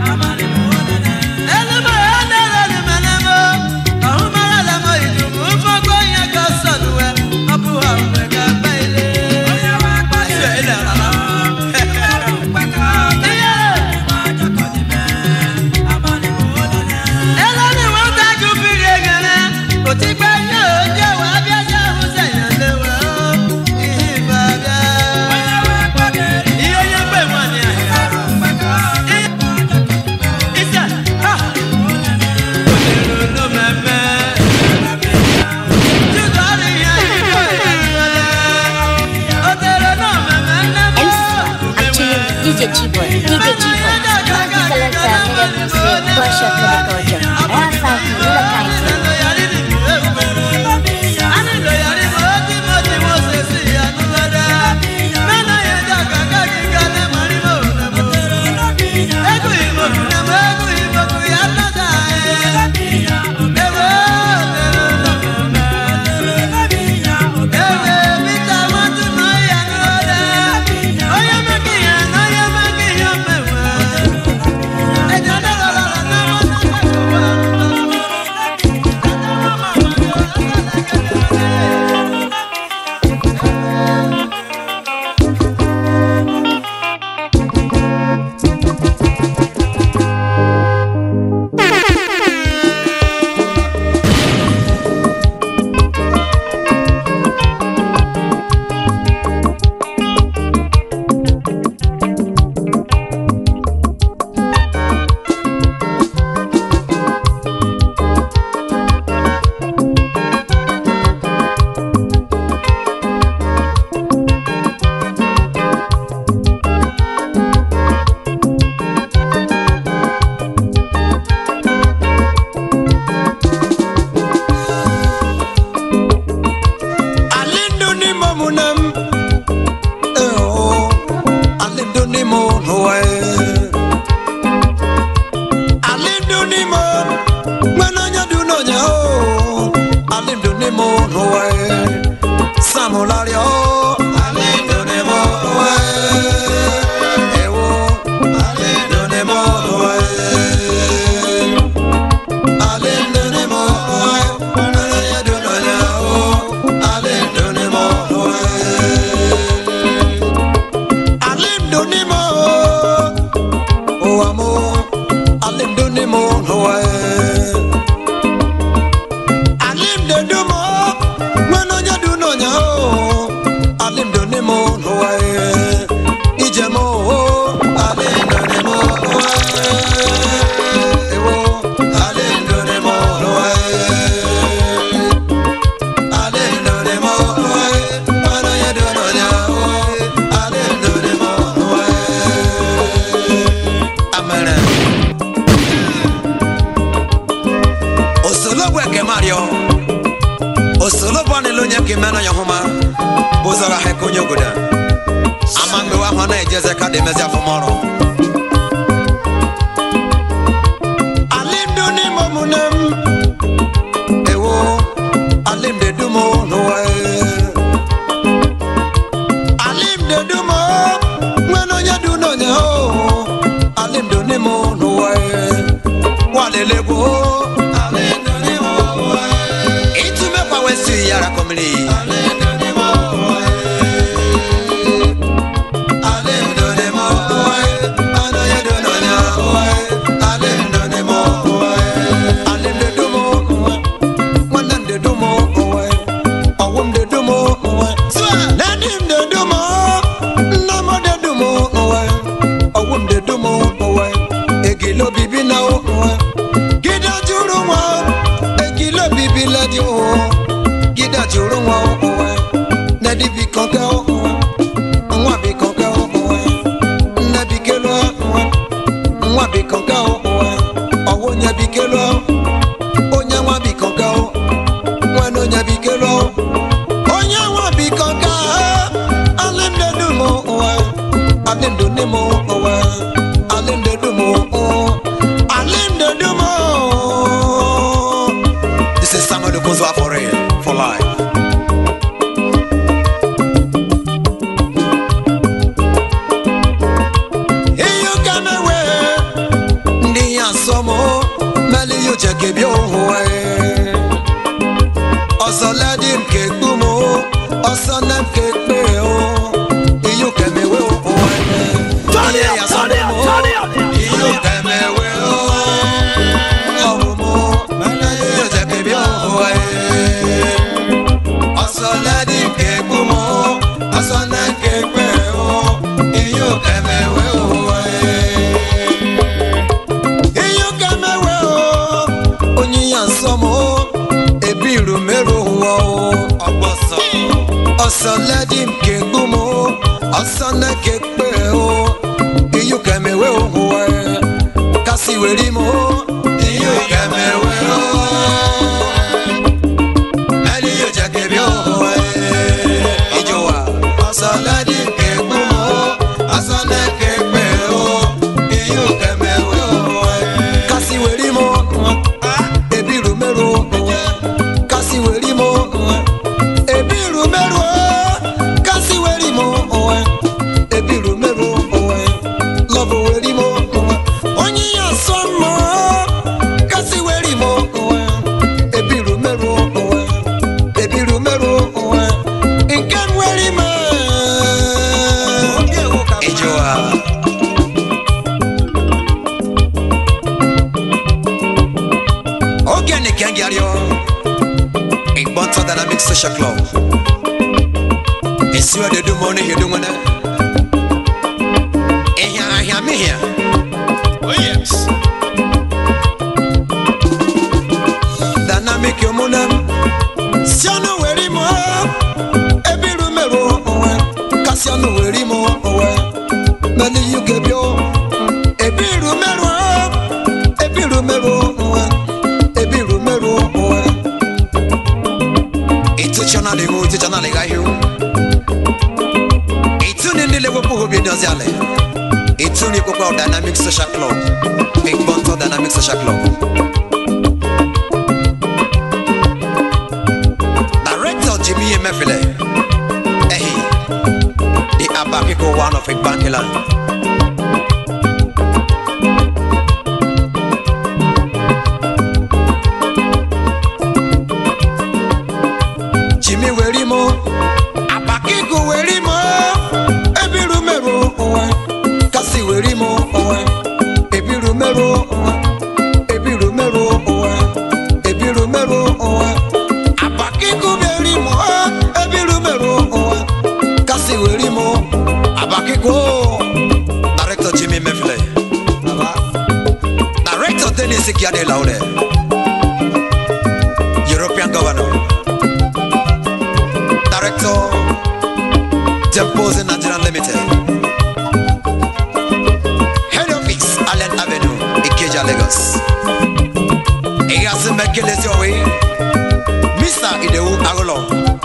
elumo onere ni menemo ahumara lamo idumu fọgbọ ihe ka sọnuwe ọbụ ha mgbega gba ile. Ise ilẹ̀ ra n'ime ụwa alịndụ n'ime nwere onye dị n'onye o alịndụ n'ime ụwa samụlarịọ alịndụ n'ime ụwa ewo alịndụ n'ime ụwa alịndụ n'ime ụwa nwere onye dị n'onye o alịndụ n'ime ụwa alịndụ n'ime ụwa mụ alịndụ n'ime ụwa alịndụ dum nwere onye dị n'onye o alịndụ n'ime ụwa ije m o alịndụ n'ime ụwa ewo alịndụ n'ime ụwa alịndụ n'ime ụwa nwere onye dị n'onye o alịndụ n'ime ụwa amara osologwu ekemario osologwu anịla onye ka imena ya hụma bụzara ha ka onye obodo ama mgbewe ahụ na-ejeze ka dị emezi afọmọrụ alịmdụ n'ime omume m ewo alịmdụ dum n'ụwa alịmdụ dum nwere onye dị n'onye o alịmdụ n'ime n'ụwa walelegwo alịmdụ n'ime ụwa ịtụmekwa wesi yara kọmiri alịmdụ n'ime ụwa alịmdụ n'ime ụwa anaghị dị n'onye ụwa alịmdụ n'ime ụwa alịmdụ dum nwanne m dị dum ụwa ọwụ m dị dum ụwa nadi m dị dum nna m dị dum ụwa ọwụ m dị dum ụwa egilo bibi na ụwa gida juru nwa egilo bibi ladi ụwa gida juru nwa ụwa nadi bi kọkẹ ụwa nwa bi kọkẹ ụwa nne bi kelu ụwa nwa bi kọkẹ ụwa ọwụ onye bi kelu onye nwa bi kọkẹ nwanne onye bi kelu onye nwa bi kọkẹ alịmdị dum ụwa alịmdị n'ime ụwa alịmdị dum ụwa alịmdị dum This is Samuel Okozo for real, for life. Iyo kamewe ndị ya nsọmụ meli yo chekebi ohuwe ọsọ ledi m ka ekpu m ọsọ nne m ka ekpe o iyo kemewe ohuwe ihe ya nsọmụ iyo kemewe o ọmụmụ meli yo chekebi ohuwe ọsọ ledi m ka ekpu m ọsọ nne m ka ekpe o iyo kemewe ohuwe ihe ka mewe o onye ya nsọ m o ebiru merụ ụwa o ọgbọsọ ọsọ ledi m ka egbu m o ọsọ na ka ekpe o ihe ka mewe ụwa kasị were m o ihe ka mewe o ẹni yóò jẹ kẹbi òhun ẹ ìjọba ọsọ lẹni kẹgbọn o ọsọ lẹ kẹgbẹ o èyí ò kẹmẹwé òhun ẹ. kásìwérí mo ebi rù mẹ́rù kásìwérí mo ebi rù mẹ́rù kásìwérí mo ebi rù mẹ́rù lọ́bù wérí mo onye yà sọ mọ́ kásìwérí mo ebi rù mẹ́rù ebi rù mẹ́rù nke nwere ime ịjụwa oge ni kengiario igbonto dynamic social club esiwa de dumo ne hedu ngone ihia ahia mihia Oh yes. dynamic omunem sianu weri mo ebiru meru onwe kasianu weri mo onwe meli yuke bio ebiru meru ebiru meru onwe ebiru meru onwe itu chana le mu itu chana le ga hiu itu ni ndile wepu hobi ndozi ale Tony Kokwa Dynamic Social Club. Big Bonto Dynamic Social Club. Director Jimmy Emefile. Ehi. The Abakiko one of Igbankiland. Jimmy Werimo. Abakiko Werimo. Ebiru meru onwe. Kasi Werimo onwe. Ebiru meru onwe. Ebiru meru onwe. Ebiru meru onwe. Abakiko Werimo. Ebiru meru onwe. Kasi Werimo. Abakiko. Director Jimmy Mefle. Director Dennis Kiade Laude. European Governor. Director Tempos Nigeria Limited. Head Office Allen Avenue, Ikeja, Lagos. Eyasi Mekelesi Owe, Mr. Idewu Agolo,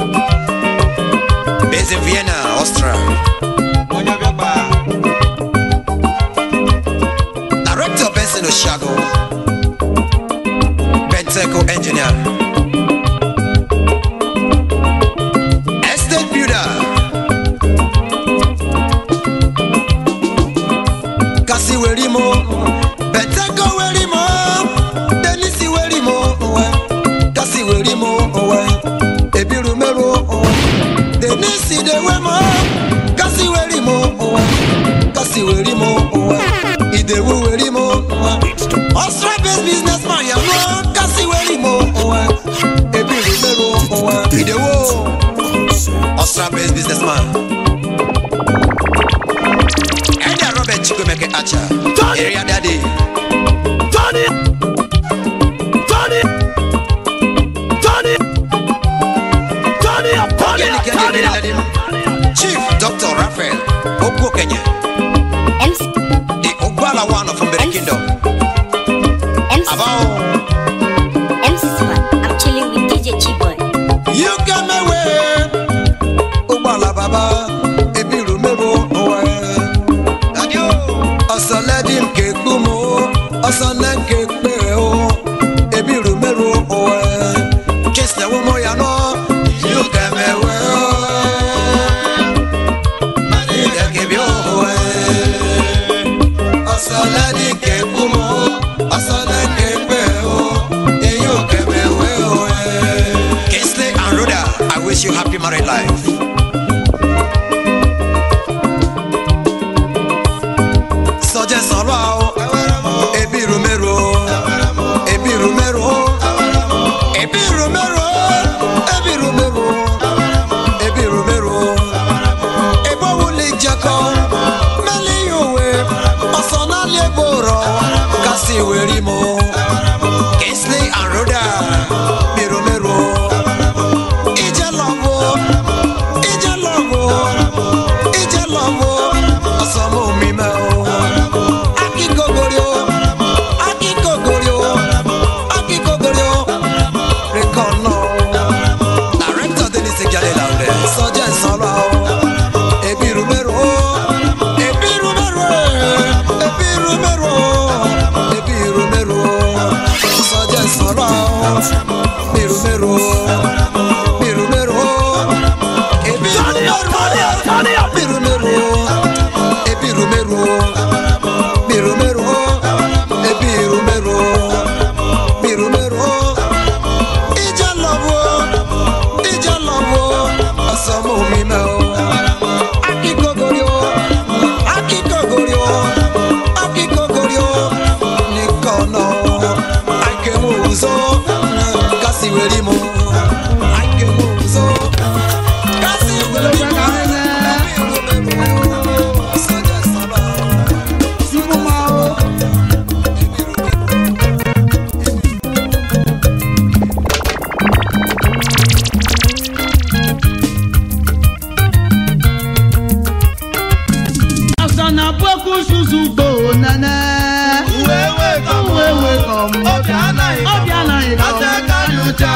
based in Vienna, Austria. Director Benson Oshago, Benteco Engineer. Estate Builder. Kasi Werimo, Beteko Werimo, Denisi Werimo, owe. Kasi Werimo, owe. Ebiru Mero, owe. Denisi Dewemo, Kasi Werimo, owe. Kasi Werimo, owe. Idewu Werimo, owe. Ostra based businessman, yawo. Kasi Werimo, owe. Ebiru Mero, owe. Idewu. Ostra based businessman. Elder Robert Chikwemeke Acha. Area Daddy. Tony! Tony! Tony! Tony up! Tony Kenny up! Kenny Tony Kenny up! Ladim. Chief Dr. Raphael Okwo Kenya. MC, The Ogbala one from the Kingdom. MC, About MC Smart. I'm chilling with DJ Chiboy. you come away. Ogbala Baba. Ebiru Mero Owe. Adio. Ọsàn lẹ́dí nke kú mu. Ọsàn lẹ́ nke pé o. Ebiru Mero Owe. Kìsìlẹ̀ wo mo yà nọ. You come away. Ìdẹ̀ kébí òwe. Ọsàn lẹ́dí nke kú mu. Ọsàn lẹ́ nke pé o. Èyí ò kẹ̀mẹ̀ wé òwe. Kingsley and Rhoda, I wish you happy married life. Sọjẹ́ sọ̀rọ̀ o, ebi rumero, ebi rumero, ebi rumero, ebi rumero, ebi rumero, ebo wuli jẹkọ, mẹ́lí yòwe, ọ̀sán náà lè bòrọ̀, kásì wèrí mo. Kingsley and Rhoda, ebi rumero, ìjẹ́ lọ́wọ́, ìjẹ́ lọ́wọ́, ìjẹ́ lọ́wọ́, ọ̀sán mú mi mẹ́ o. Akikogorio, akikogorio, akikogorio, rekono. Director Denis Ejale Laude, sọjẹ́ sọ̀rọ̀ o. Ebiru mẹ́rọ o, ebiru mẹ́rọ o, ebiru mẹ́rọ o, ebiru mẹ́rọ o. Sọjẹ́ sọ̀rọ̀ o. Ebiru mẹ́rọ o, ebiru mẹ́rọ o, ebiru Tony up! Tony up! Tony up! Ebiru mẹ́rọ o, ebiru mẹ́rọ o. Biru meru, ebiru meru, biru meru. Ija lovo, ija lovo, asamu mi me o. Akikogorio, akikogorio, akikogorio. Nikono, akemu uzo, kasi werimo. Akemu uzo, kasi werimo. Biru meru, saja sala. Asana boku susu go nana. Wewe kom. Wewe kom. Obi anaghị kom. Obi anaghị kom. Asa aka nyocha.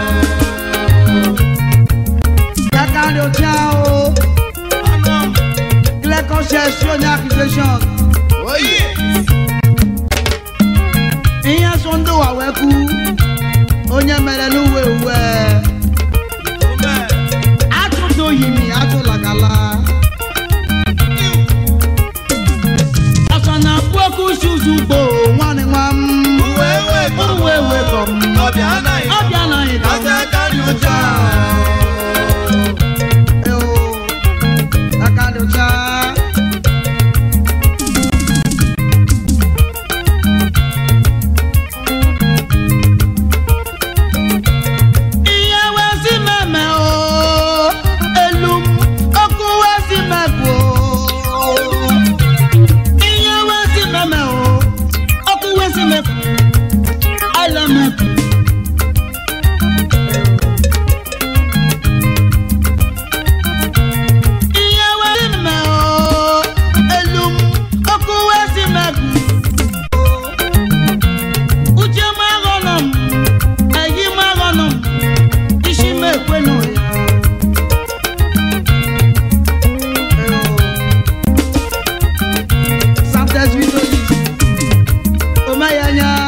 Kaka nyocha o. Clear conscience show any accusation. ụwa wee kwu onye mere n'uwe uwe atụtụ yimi atụlagala ọsọ na puoku suzugbo nwanne nwa m uwe wekọ m ọbịa anaghị ka m Eo, aka dị ọcha. ihe wezi meme o elu m ọkụ wezi mebụ o ihe wezi meme o ọkụ wezi mebụ ala mebụ ihe wezi meme o elu m ọkụ wezi mebụ uche m aghọnọ m eyi m aghọnọ m isi m ekwenụ ya Santes Vitolis Omayanya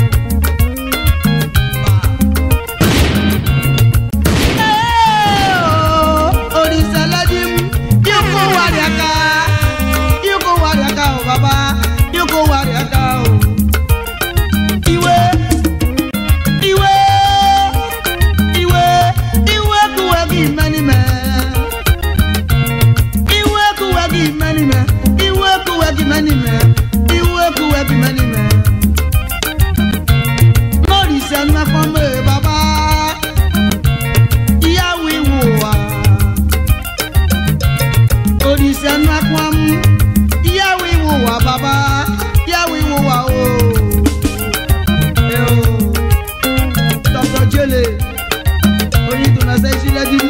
Orisaladi m Yuko wariaka Yuko wariaka o baba Yuko wariaka o Iwe Iwe Iwe Iwe kuwe gị mani me Iwe kuwe gị mani me Iwe kuwe gị mani me Iwe kuwe gị mani me Morisa nnakwa m e baba Ìyàwó ìwò wa Orisa nnakwa m Ìyàwó ìwò wa baba Ìyàwó ìwò wa o Eo. Dr. Jele oyin tó na sẹ́ sílẹ̀ dín.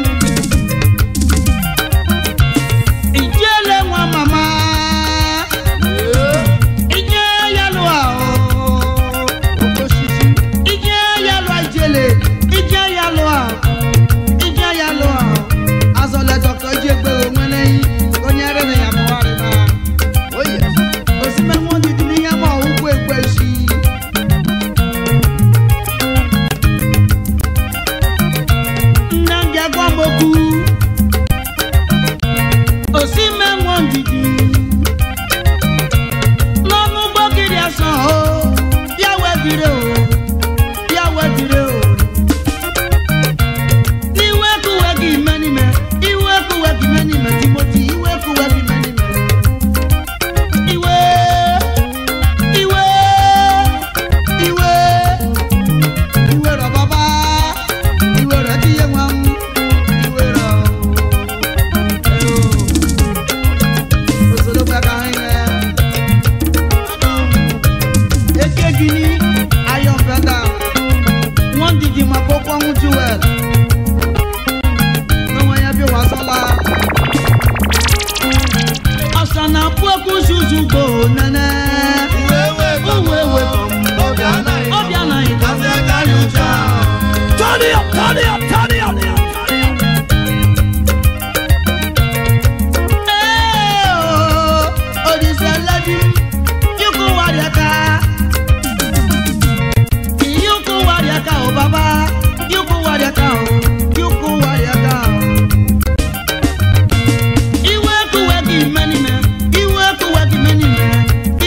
Ìjẹ́lẹ̀ wọn màmá. Ìjẹ́ yálò àwọ̀. Ìjẹ́ yálò àjẹlẹ̀. Ìjẹ́ yálò àwọ̀. Ìjẹ́ yálò àwọ̀. Azọlẹ̀ Dr. Jegbe òun lẹ́yìn. Onye rẹ̀ ní yàtọ̀ wà rẹ̀ náà. Òsínmẹ́ wọn ti di níyàmọ̀ òun kó ègbè sí i. Nnamdi Agwamokwu Osime nwa ndidi n'ọnụ gbọgiri asọ o ya webire o ya webire o n'iwe kuwe gị menime iwe kuwe gị menime Timoti iwe kuwe gị menime iwe iwe iwe iwe rọ baba iwe rẹ ti yé wọn iwe rẹ o òṣèlú pẹ̀ka ẹ̀yẹ. eke gini ayọ̀ fẹ́ta wọ́n dìdì mọ̀ kó pọ́n jù ẹ̀ lọ́wọ́ yẹn bí wàá sọ́la. ọ̀sán náà kú ẹkú ṣùṣù gbò nẹ́nẹ́. uwe ewe kọ̀ mọ́ ọbẹ̀ àná ìdásẹ́ kárí ọjà. Turn it up, turn it up, turn it up. Iwe kuwe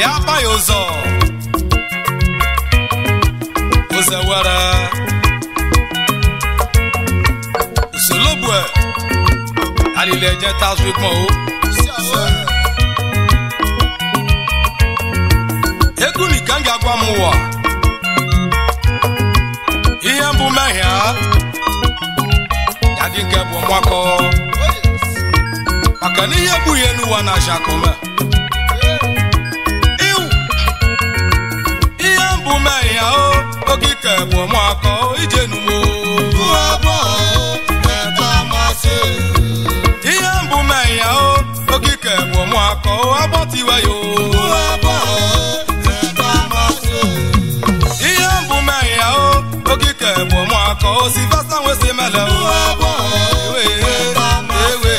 ya agbaghị ụzọ ụzọ were usolobue alili eje tazụ ikpọ o egwu nika m ga-agwa m ụwa ihe mbụ mehie ya dị nke bụ mgbakọ maka na ihe bụ ihe n'ụwa na jakome iwu ihe mbụ mehie o ogike bụ mgbakọ ije numo ihe mbụ mehie o ogike bụ mgbakọ agbọtiwe yo ihe mbụ mehie o ogike bụ mgbakọ silvesta nwesi mele o ewe ewe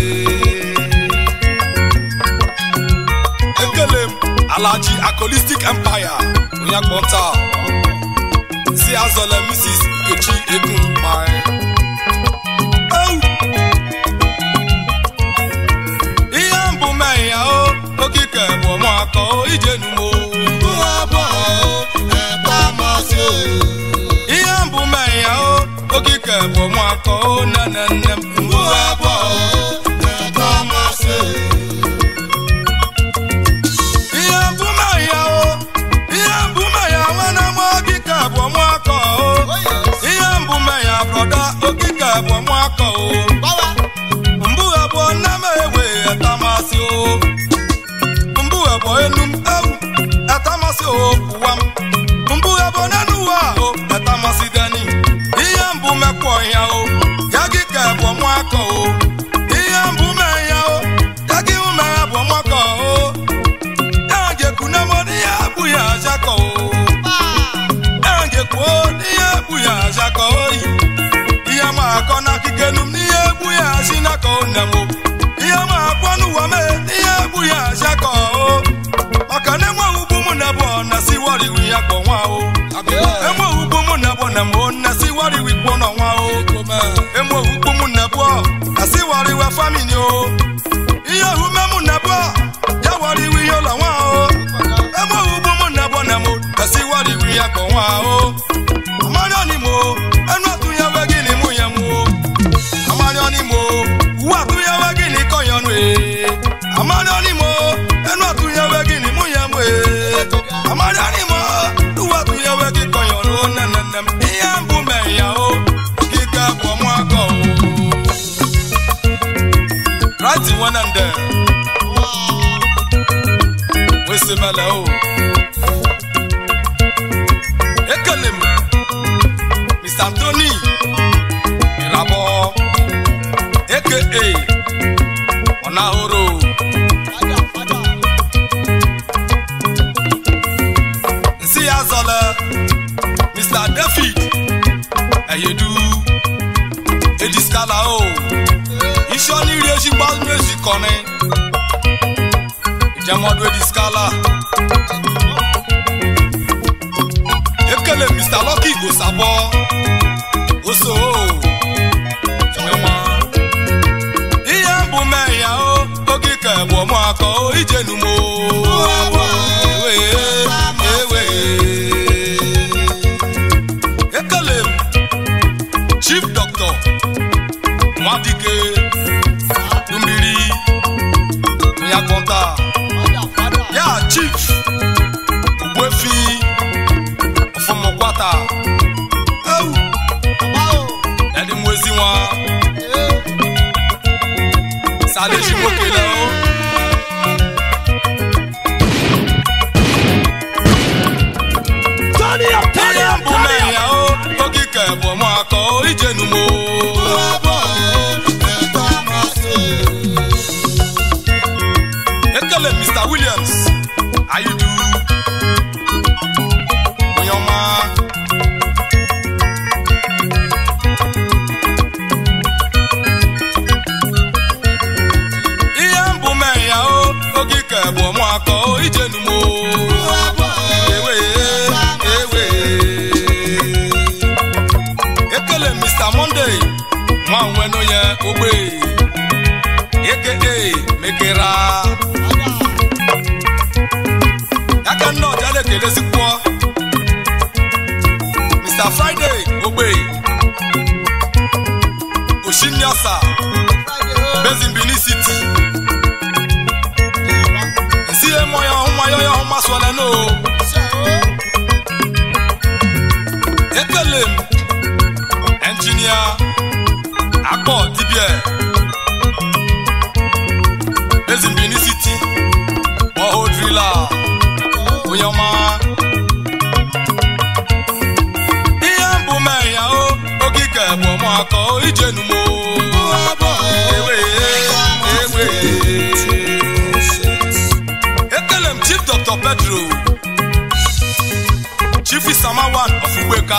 ekele m alaji acolistic empire onye akpọnta si azọle mrs nkechi egun mgbae ihe mbụ mee ya o okike bụ mụakọ ije numo ihe mbụ mee ya o okike bụ mụakọ nne nne m ihe mbụme ya o ihe mbụme ya nwana m okike bụ mụakọ o ihe mbụme ya brọda okike bụ mụakọ o mbụ abụọ nne m ewe etamasị o mbụ abụọ enu m ewu etamasị o ụwa m mbụ abụọ n'enu ụwa o etamasị deni ihe mbụ mekwọ ya o ya gị ka bụ mụakọ o ihe mbụ mee ya o ya gị ume ya bụ mụakọ o ya ga-ekwu na mọ n'ihe bụ ya ajakọ o ya ga-ekwu n'ihe bụ ya ajakọ oyi ihe ma akọ n'akụkọ enu m n'ihe egbu ya si n'aka nne m o. ihe ma akpọ n'ụwa mee n'ihe egbu ya si aka o maka na enwe ugbu m na bụ na si wariwi ya kpọ nwa o enwe ugbu m na bụ na m na si wariwi kpọ nọ nwa o enwe ugbu m na bụ na si wariwe famili o ihe ohume m na bụ ya wariwi ya ụlọ nwa o enwe ugbu m na bụ na m na si wariwi ya kpọ nwa o amara ni mo ẹnu àtúnyẹwẹ gí ni mú yẹn mú o amara ni mo wú àtúnyẹwẹ gí ni kọyọnu ee amara ni mo ẹnu àtúnyẹwẹ gí ni mú yẹn mú ee amara ni mo wú àtúnyẹwẹ gí kọyọnu o nẹnẹnẹm iye ń bú mẹyà o kíkẹ́ bọ̀ mú akọ o. ráìtì wọn náà ń dẹ wẹ́sẹ̀ mẹ́lẹ̀ o. ekele m mr anthony irabọ aka ọnahoro nsi ya zọlẹ mr david ẹyẹdu ediskala o iṣọ n'iri ezigbo méjì kọni ìjẹmọdún ediskala. ekele mr lucky osabọ oso ẹwọn ihe mbụ mee ya o ogike bụ mụ akọ ijenu mo ewe ewe ekele m chief doctor nwadike mmiri onye akpọnta ya chief ogbuefi ọfọmọkwata ewu ẹni mú ezi wọn sáré ṣì mókè lẹ o. Turn it up, turn it Iye up, mbụ turn it mee up. ya o, ogike bụ mụ akọ ijenu mo. Ekele Mr. Williams, how you do? Onye ọma. Ihe mbụ mee ya o, ogike bụ mụ akọ ijenu mo. Ewe, ewe. ekele mr monday nwa nwe n'onye ogbe eke mekera aka nna ọja na-ekelezikwo mr friday ogbe oshiniasa bezin benin city nsi emo ya ọhụma ya ọhụ masụọla no ekele m enjinia akpọ dibia bezin benin city ọhụ drila onye ọma ihe mbụ mee ya o ogige bụ ọmụakọ ijenumo ewe ewe ekele m chief dr pedro chief isamawan of ugbeka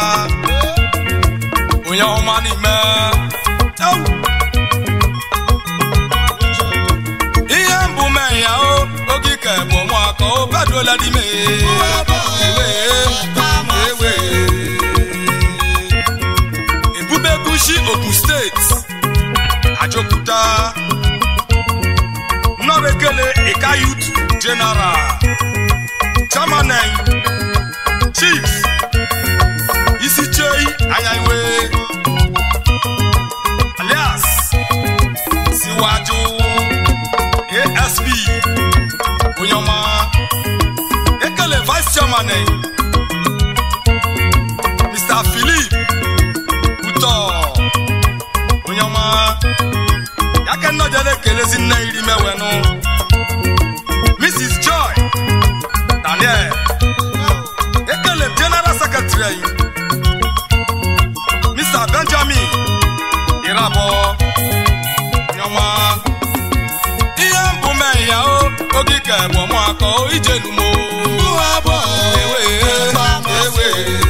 onye ọma n'ime Ewu. ihe mbụ mee ya o ogige bụ ọmụakọ o pedro ladime ewe ewe ebubegushi ogun steeti ajokuta nnọrekele ika youth general chairman chief isichei anyaiwe alias siwaju asp onyoma ekele vice chairman mr philip uto onyoma yake nnọjere kelezi nne iri mewenu mrs joy daniel ekele m general secretary anyị mr benjamin irabọ nyọma ihe mbụ mee ya o ogige bụ ọmụakọ ijenumo ewe ewe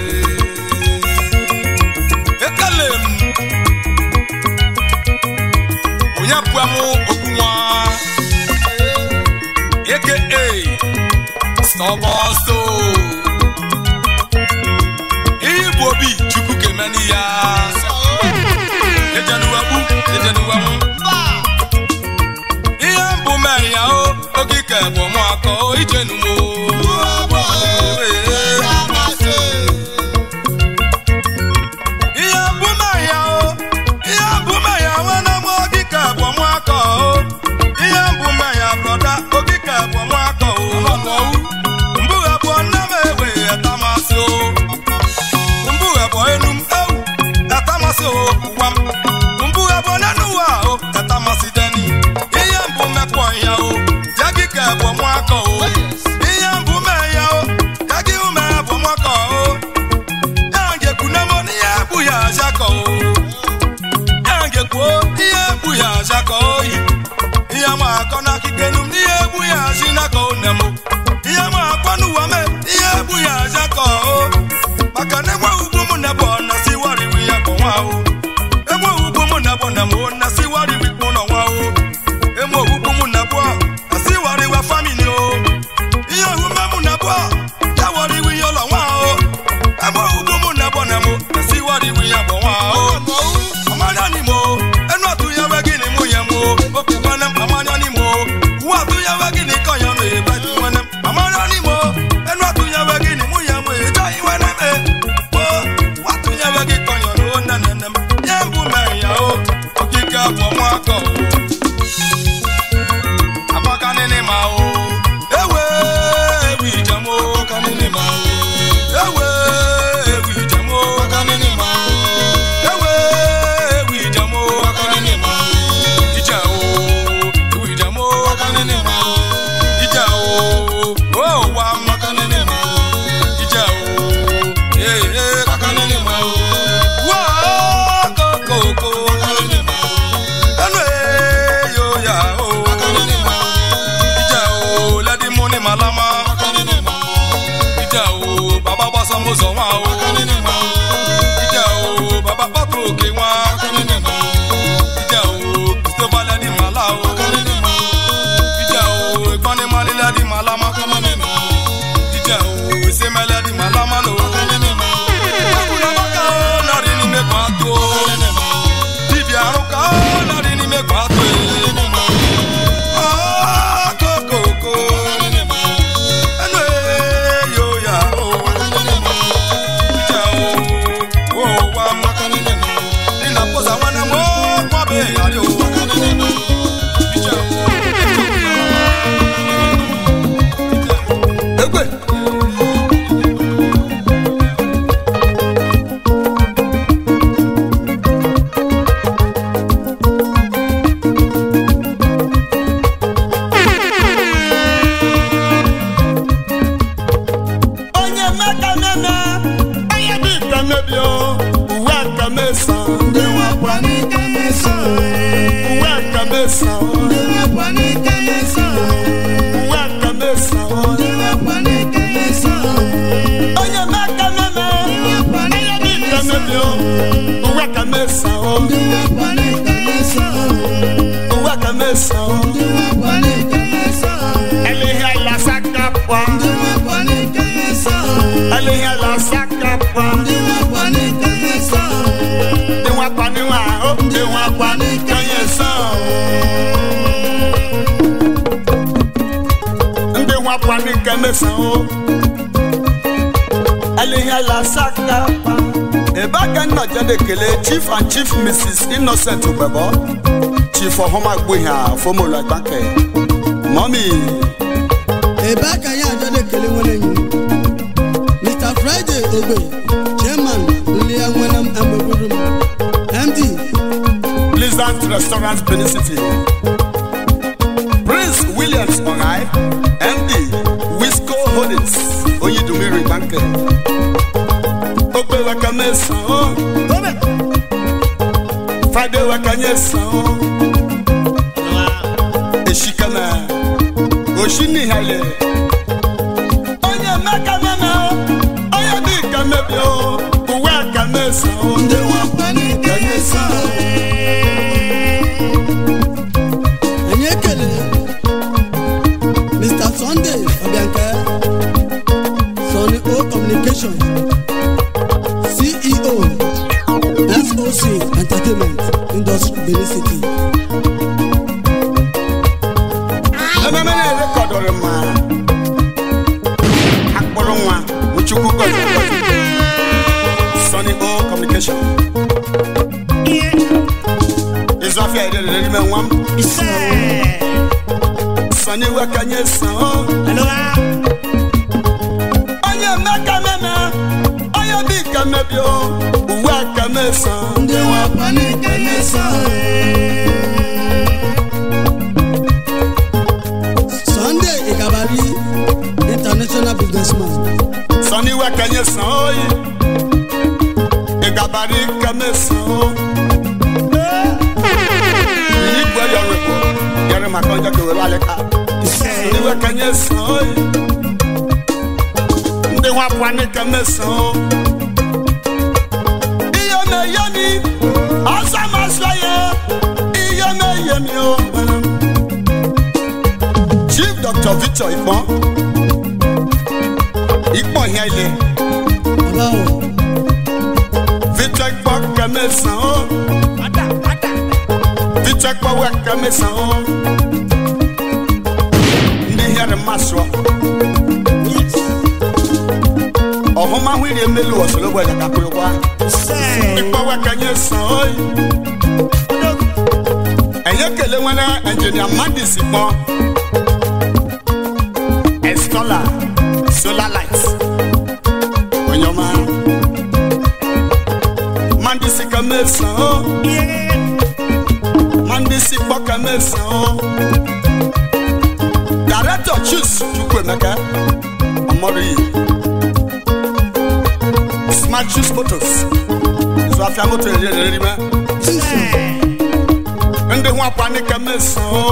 ekele m onye pụamụ okwunwa aka stọbọsto ihe bụ obi chukwu kemeni ya ejenuwegbu ejenuwenwu ihe mbụ mee ya o ogike bụ mụakọ ijenumo ihe mbụ mee ya o ihe mbụ mee ya nwanne m ogike bụ mụakọ o ihe mbụ mee ya brọda ogike bụ mụakọ o mbụ abụọ nne m ewe etamasị o mbụ abụọ enu m ewu etamasị o ụwa m mbụ abụọ n'enu ụwa o etamasị deni ihe mbụ mekpọ ya o ya gị ka bụ mụakọ o ihe mbụ mee ya o ya gị ume bụ mụakọ o ya ngekwu na mọ n'ihe bụ ya ajakọ o ya ngekwu ihe bụ ya ajakọ oyi ihe ma akọ n'akike num n'ihe bụ ya aji nakọ onem o ihe ma akọ n'ụwa me ihe bụ ya ajakọ o maka na enwe ugwu mụ na bụ na si wariwi ya kọ nwa o enwe ugwu mụ na bụ na mụ na si wariwi kpụ nọ nwa o enwe ugwu mụ na bụ na si wariwa famili o ihe ohume mụ na bụ ya wariwi ya ụlọ nwa o enwe ugwu mụ na bụ na mụ na si wariwi ya kọ nwa o amanya ni mo ẹnu àtú yẹ wẹ́ gíní mú yẹ mo òkè wẹ́nẹ́ amanya ni mo wú àtú yẹ wẹ́ gíní kọ̀yàn lè bẹ́ tí wẹ́nẹ́ amanya ni mo ẹnu àtú yẹ wẹ́ gíní mú yẹ mo èjọ́ yín wẹ́nẹ́ mẹ́ mo wú àtú yẹ wẹ́ gí kọ̀yàn ló nẹ́nẹ́nẹ́ yẹ ń bú mẹ́rin yà ó òkìkẹ́ àpọ̀ mọ́ akọ̀ apákaní ni mà ó ewé ewì ìjẹ́mó apákaní ni mà ó ewé ewì ìjẹ́mó apákaní ni mà ó ewe ewu ìjàmó akọni ní ma ìjà o ewu ìjàmó akọni ní ma ìjà o ó wà makọni ní ma ìjà o ee akọni ní ma wá kókókó akọni ní ma ẹnu ee yóò yá o akọni ní ma ìjà o uwe aka mesa ndị nwekwa n'ike mesa uwe aka mesa ndị nwekwa n'ike mesa onye meka meme onye dị ka mebi uwe aka mesa ndị nwekwa n'ike mesa uwe aka mesa ndị nwekwa n'ike mesa elehi ala sakapa ndị nwekwa n'ike mesa elehi ala sakapa ndị nwekwa n'ike mesa dị nwakwa níwà ó dị nwakwa n'ikẹyẹ sàn. ndị nwakwa n'ike mesan ó elehi ala sakapa. ebe aka nna jade kele chief and chief mrs innocent gbẹbọ chief ọhụmagbuhi a fomolo agbake mọmi ebe aka ya ajọ na-ekele nwere enyi mr friday ogbe chairman nlia nwere amegwuru m md pleasant restaurant benin city prince williams ọ̀háì md wisco holdings oyidumiri banke ogbe waka mẹsàn án friday waka yẹn sàn án èsì kẹmẹ òsì nìhàlẹ onye mẹka mẹmẹ onye bí kẹmẹ bí o òwe aka mẹsàn án ndị nwekwa n'ike mesa anyị ekele mr sunday ọbịanke sonny o communication ceo soc entertainment industry benin city ememe na-erekọdụrụ ma akpụrụ nwa uchukwu gọzi gọzi Sunny O communication ịzụ afịa ederere n'ime nwa m Sunny wekanye san o onye mmeka meme onye bi ka mebi o uwe aka mesan ndị nwekwa n'ike mesa sunday igabari international businessman Sunny wekanye san oyi ịgabari ka mesan o iyi gbe yọrọ ko yọrọ maka ọjọ kewere alịka Sunny wekanye san oyi ndị nwa pụọ n'ike mesan o ihe na-eye mi ọsọ masọ ya ihe na-eye mi o chief dr victor ikpọ ikpọ ihe ile baba o victor ikpọ kẹmẹsàn o victor ikpọ wẹ kẹmẹsàn o ndị ihe dị mmasị ọ ọhụmahụ iri emelu ọsọrọ bụ ẹja kakụrụ kwa ikpọ wẹ kẹnyẹ sàn o ẹ̀yẹ kele nwere engineer madis kpọ estola solar light onye ọma mandisi kẹmẹsàn o mandisi kpọ kẹmẹsàn o director chus chukwuemeka ọmọdé yìí smart chus motors ìzọ afia moto èrè èrè rí mẹ ndị hụ akwa ní kẹmẹsàn o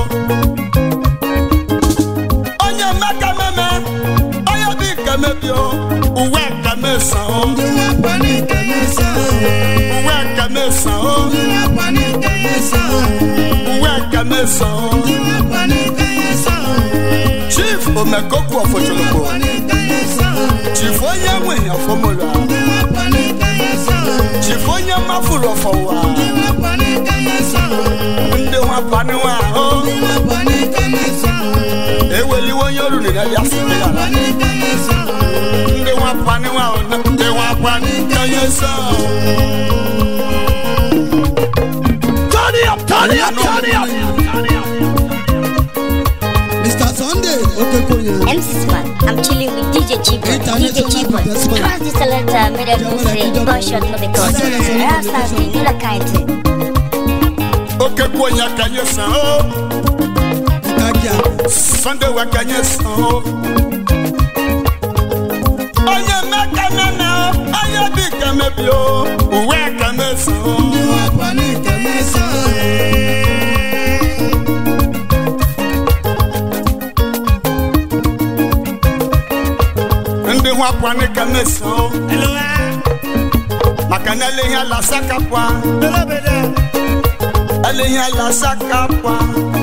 onye mmeka mẹmẹ onye bí kẹmẹbi o uwe kẹmẹsàn o ndị nwekwa n'ike mesa uwe kẹmẹsàn o ndị nwekwa n'ike mesa uwe kẹmẹsàn o ndị nwekwa n'ike mesa chief omekoku ọfọchọlọpọ nwekwa n'ike mesa chief onye nwenye ọfọmọlá ndị nwekwa n'ike mesa chief onye mmafuru ọfọwà ndị nwekwa n'ike mesa ndị hụ akwa níwà o ndị nwekwa n'ike mesa eweliwe onye oru nìyẹn yà sí ndị nwekwa n'ike mesa ndị nwa akwa níwà o ndị nwa akwa níwà sọ. Turn it up, turn it up, turn it up. mr sunday okekonya MC Smart, I'm chilling with DJ Chibon. DJ Chibon, cross the selector, made a move, gunshot no because. Rasta, you like kind. oke kwu onye ka nye san o nkagia sunday wa ka nye san o. onye mmeka nana o onye dị ka mebi o uwe ka mesan o ndị nwekwa n'ike mesa kwa ne ka me so maka na ele ihe ala saka kwa ele ihe ala saka kwa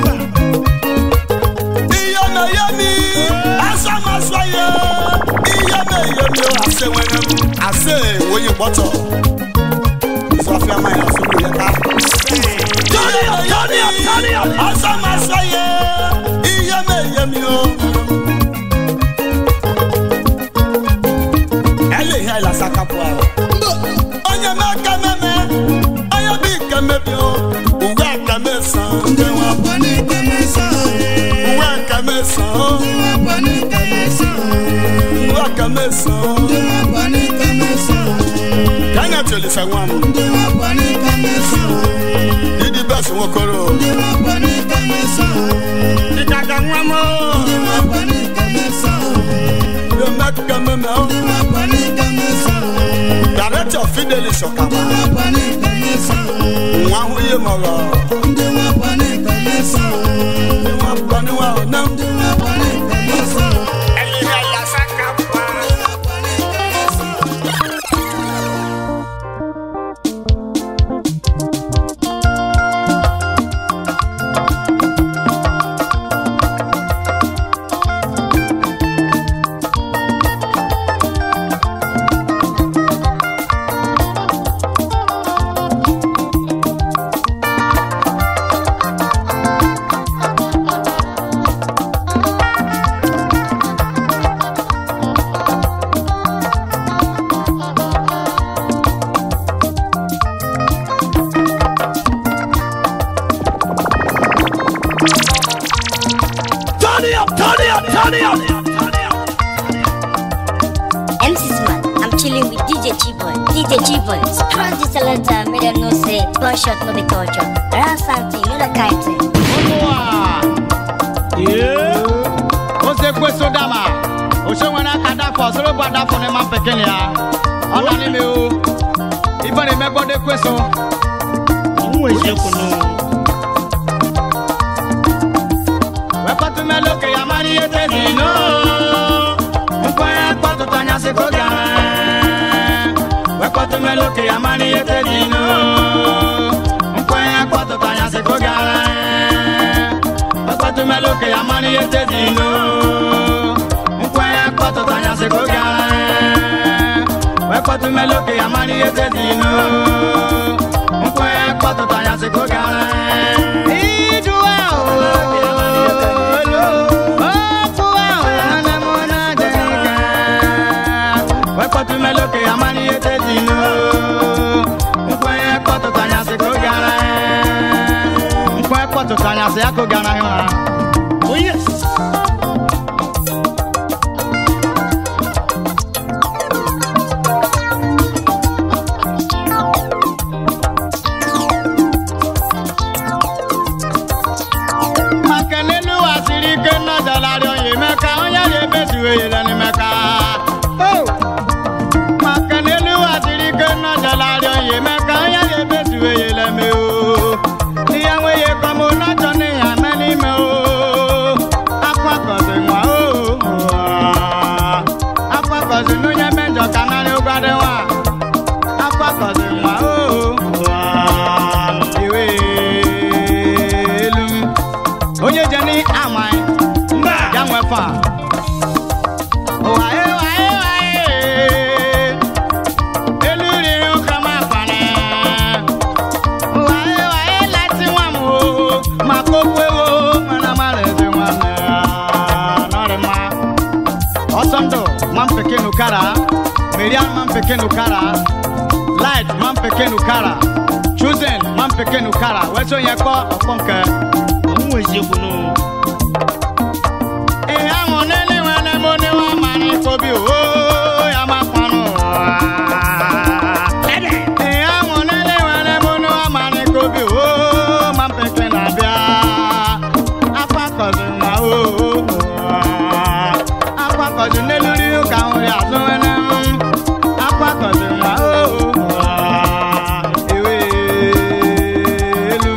iye me ye mi asa ma so ye iye me ye mi o ase wene mu ase woyi gbọtọ sọ fi ama yẹn so mi yẹ ká. Turn it up, turn it up, turn it up. asa ma so ye iye me ye mi o. ele ihe ala saka kwa onye me aka meme onye bi ike mebi o uwe aka mesan ndị nwa uwe aka mesan uwe aka mesan ka anya tolisa nwa m didi bẹsẹ nwokoro dịkaga nwa m yomeka meme o director fidelis ọkama nwa ahụ ihe mọrọ ndị nwa paniwa ọna ẹlẹ́yìn alasaka pa. Turn it up, turn it up, turn it up. MC Smart, I'm chilling with DJ Chiboy. DJ Chiboy, cross the selector, made them know say, gunshot no be torture. Around something, no the kind thing. ó ṣe pé sódàmà òṣèwọ̀n aka dàpọ̀ sọ́rọ́ bá dàpọ̀ ní ma pẹ̀kẹ́ ni ya ọ̀nà ni mi o ìfẹ́ ni mẹ́gbọ́dé pé so. wẹ́pọ̀tù mẹ́lòkè yà máa ní yé tẹ̀sí nù. nǹkan ẹ̀ pọ̀tù tanya sí kó gàrẹ́. wẹ́pọ̀tù mẹ́lòkè yà máa ní yé tẹ̀sí nù. nǹkan ẹ̀ pọ̀tù tanya sí kó gàrẹ́. wẹ́pọ̀tù mẹ́lòkè yà máa ní yé tẹ̀sí nù. nǹkan ẹ̀ pọ̀tù tanya sí kó gàrẹ́. wẹ́pọ̀tù mẹ́lòkè yà máa ní yé tẹ̀sí nù. nǹkan ẹ̀ pọ̀tù tanya sí kó gàrẹ́. ìdúwà òòlù. Wekọtumẹlókè amani ete dinu. Nkwenye kpọtụtanya sị ka oge ara ya. Nkwenye kpọtụtanya sị ya ka oge ara ya. Oh yes. maka n'elu ụwa siri ike nnọdọlarị onye meka onye ga-emezuwe yere n'imeka maka n'elu ụwa siri ike nnọdọlarị onye meka onye ga-emezuwe yere me o ihe nweghị kọm n'ọjọ n'ihe ame n'ime o akwakọzi nwa o akwakọzi n'onye mejọ ka narị ụgwadị nwa akwakọzi nwa o iwe elu onye je ní àmà ẹ ya nwẹ fa. Wàyé wàyé wàyé elu riri ụka ma fani. Wàyé wàyé láti nwa m o ma kókó ewo mana ma lezi nwanne ya nọrị mma. Ọsọ ndụ ma m peke nukara, Miriam ma m peke nukara, Light ma m peke nukara, Chosen ma m peke nukara, wee so nye kpọ ọkpọ nke. Ihe ahụ n'elu nwere m onye nwa mara ikobi o ya makwanụ Ihe ahụ n'elu nwere m onye nwa mara ikobi o ma mpeke na-abịa akwakọzi nwa o akwakọzi n'elu ri ụka nri azụ nwere m akwakọzi nwa o ewe elu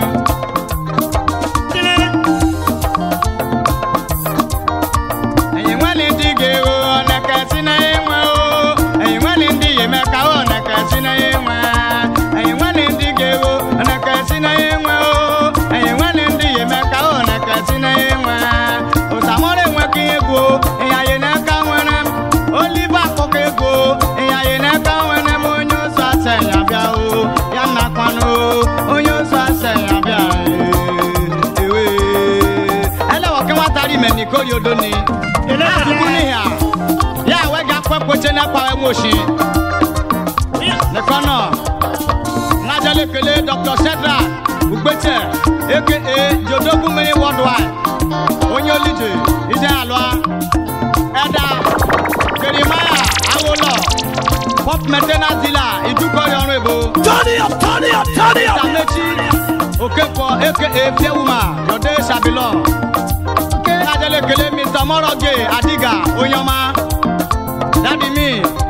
enyi nwere ndị ga-ewu ọnaka si na yodoni akuniya ya wega kpekpoche n'ekpa enwoshi nekɔnɔ ŋadzale kele dr shedra ugbetse aka jodogumini worldwide onye olije ije alua ɛda kerimaya awolɔ pop maintenance dealer idukɔri ɔrùn ebo Turn it up, turn it up, turn it up. samechi okekɔ aka fiewuma yode sabilɔ ŋadzale kele mr moroge adiga onyɔma dadi mi.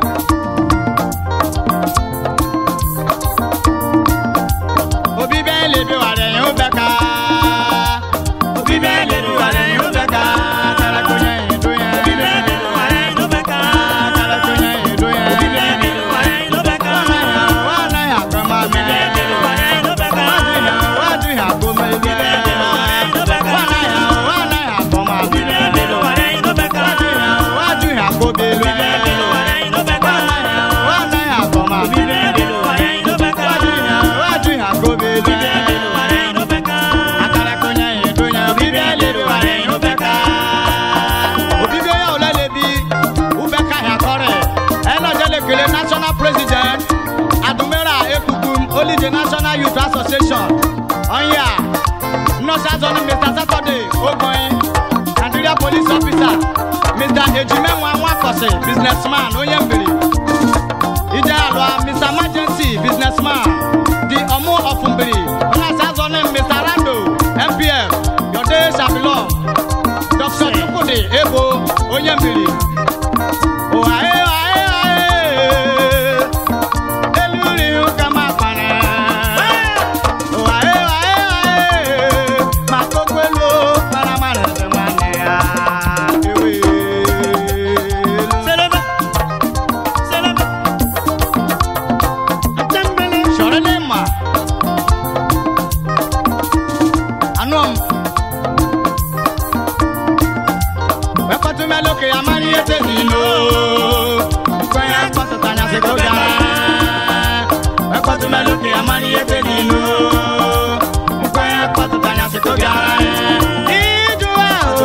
Obi bẹ́ẹ̀ lè bí wàrẹ̀ yín ó bẹ́ ká. Obi bẹ́ẹ̀ lè bí wàrẹ̀ yín ó bẹ́ ká. Tẹ́lẹ̀ kò yẹn yín dún yẹn. Obi bẹ́ẹ̀ lè bí wàrẹ̀ yín ó bẹ́ ká. Tẹ́lẹ̀ kò yẹn yín dún yẹn. Obi bẹ́ẹ̀ lè bí wàrẹ̀ yín ó bẹ́ ká. Wà á náà yà kọ́ máa mẹ́. Obi bẹ́ẹ̀ lè bí wàrẹ̀ yín ó bẹ́ ká. Wà á dùn yà wà á dùn yà kó mẹ́ ilé. Obi bẹ́ẹ̀ lè bí wàrẹ̀ yín ó bẹ́ ká. Wà á náà yà wà á náà yà kọ́ máa mẹ́. Obi bẹ́ẹ̀ lè bí wàrẹ̀ yín ó bẹ́ ká. Wà á dùn yà wà á dùn yà kó bẹ́ ilé. Obi bẹ́ẹ̀ lè bí wàrẹ̀ yín ó bẹ́ ká. Wà á náà yà wà á náà yà kọ́ máa mẹ́. Obi bẹ́ẹ̀ lè bí wàrẹ̀ yín ó bẹ́ ká. Wà á dùn yà wà á dùn yà kó bẹ́ ilé. Obi bẹ́ẹ̀ lè bí wàrẹ̀ yín ó bẹ́ ká. Akara konya yín dún yà. Obi bẹ́ẹ̀ lè bí wàrẹ̀ yín ó bẹ́ ká. Obi bẹ́ẹ̀ yà ó lẹ́lẹ̀ bí ó bẹ́ ká yà kọ́rẹ̀. Ẹ lọ jẹ́ lè kele national president Adumera Ekukum Olide National Youth Association. Ọ̀nyà Nọ́ọ̀sì Azọ́ni Mr. Saturday Ogoyin Nigeria Police Officer Mr. Ejimenwa Nwakọ̀sì businessman onye mbiri. Ije alụa Mr. Emergency businessman di ọmụ ọfụmbiri Nọ́ọ̀sì Azọ́ni Mr. Rando MPF Yode Shabilọ Dr. Chukwudi Ebo onye mbiri. Ohae ohae ohae eluri ụka ma kpara. Ohae ohae ohae ma kokwelu kpara mara ebe nwanne ya. Ewe. Sọrọ n'ịma. Anụ m. Wekọtụ melụ ka ya mara ihe tezi ilo. Nkwenye akpọtụtanya sị ka oge ara. Wekọtụ melụ ka ya mara ihe tezi ilo. Nkwenye akpọtụtanya sị ka oge ara. Iju ahụ.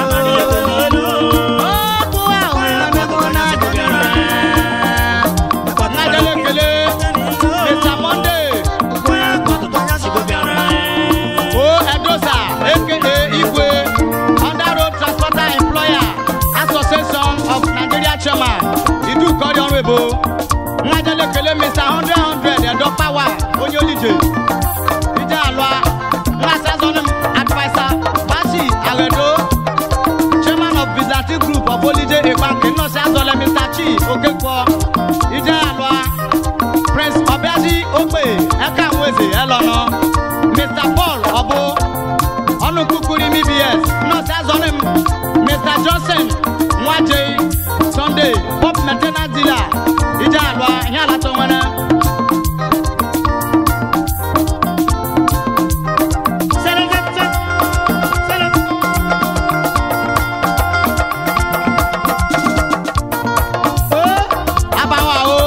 Okwu ahụ emego na-adịghị mma. N'ajala ekele, Mr. Monday. O Edosa, aka Igwe, Under Road Transporter Employer Association of Nigeria Chairman, Idu Kori Ọrụebo, Nnajala ekele Mr. Hundred Hundred Edo Power, onye olije. Ije alụa, Nnasa Zonim Advisor, Bashi Aledo, Chairman of Byzantine Group of Olije Ebanke, Nnọsi Azọle Mr. Chi Okekwo, Ije alụa, Prince Obiaji Ogbe, Eka Nweze Elọnọ, Mr. Paul Obo, ọnụ kukuri mbs nọọsụ azọrọ m mr johnson nwaje sunday pop maintenance dealer ije alụa ihe alata nwere abawa o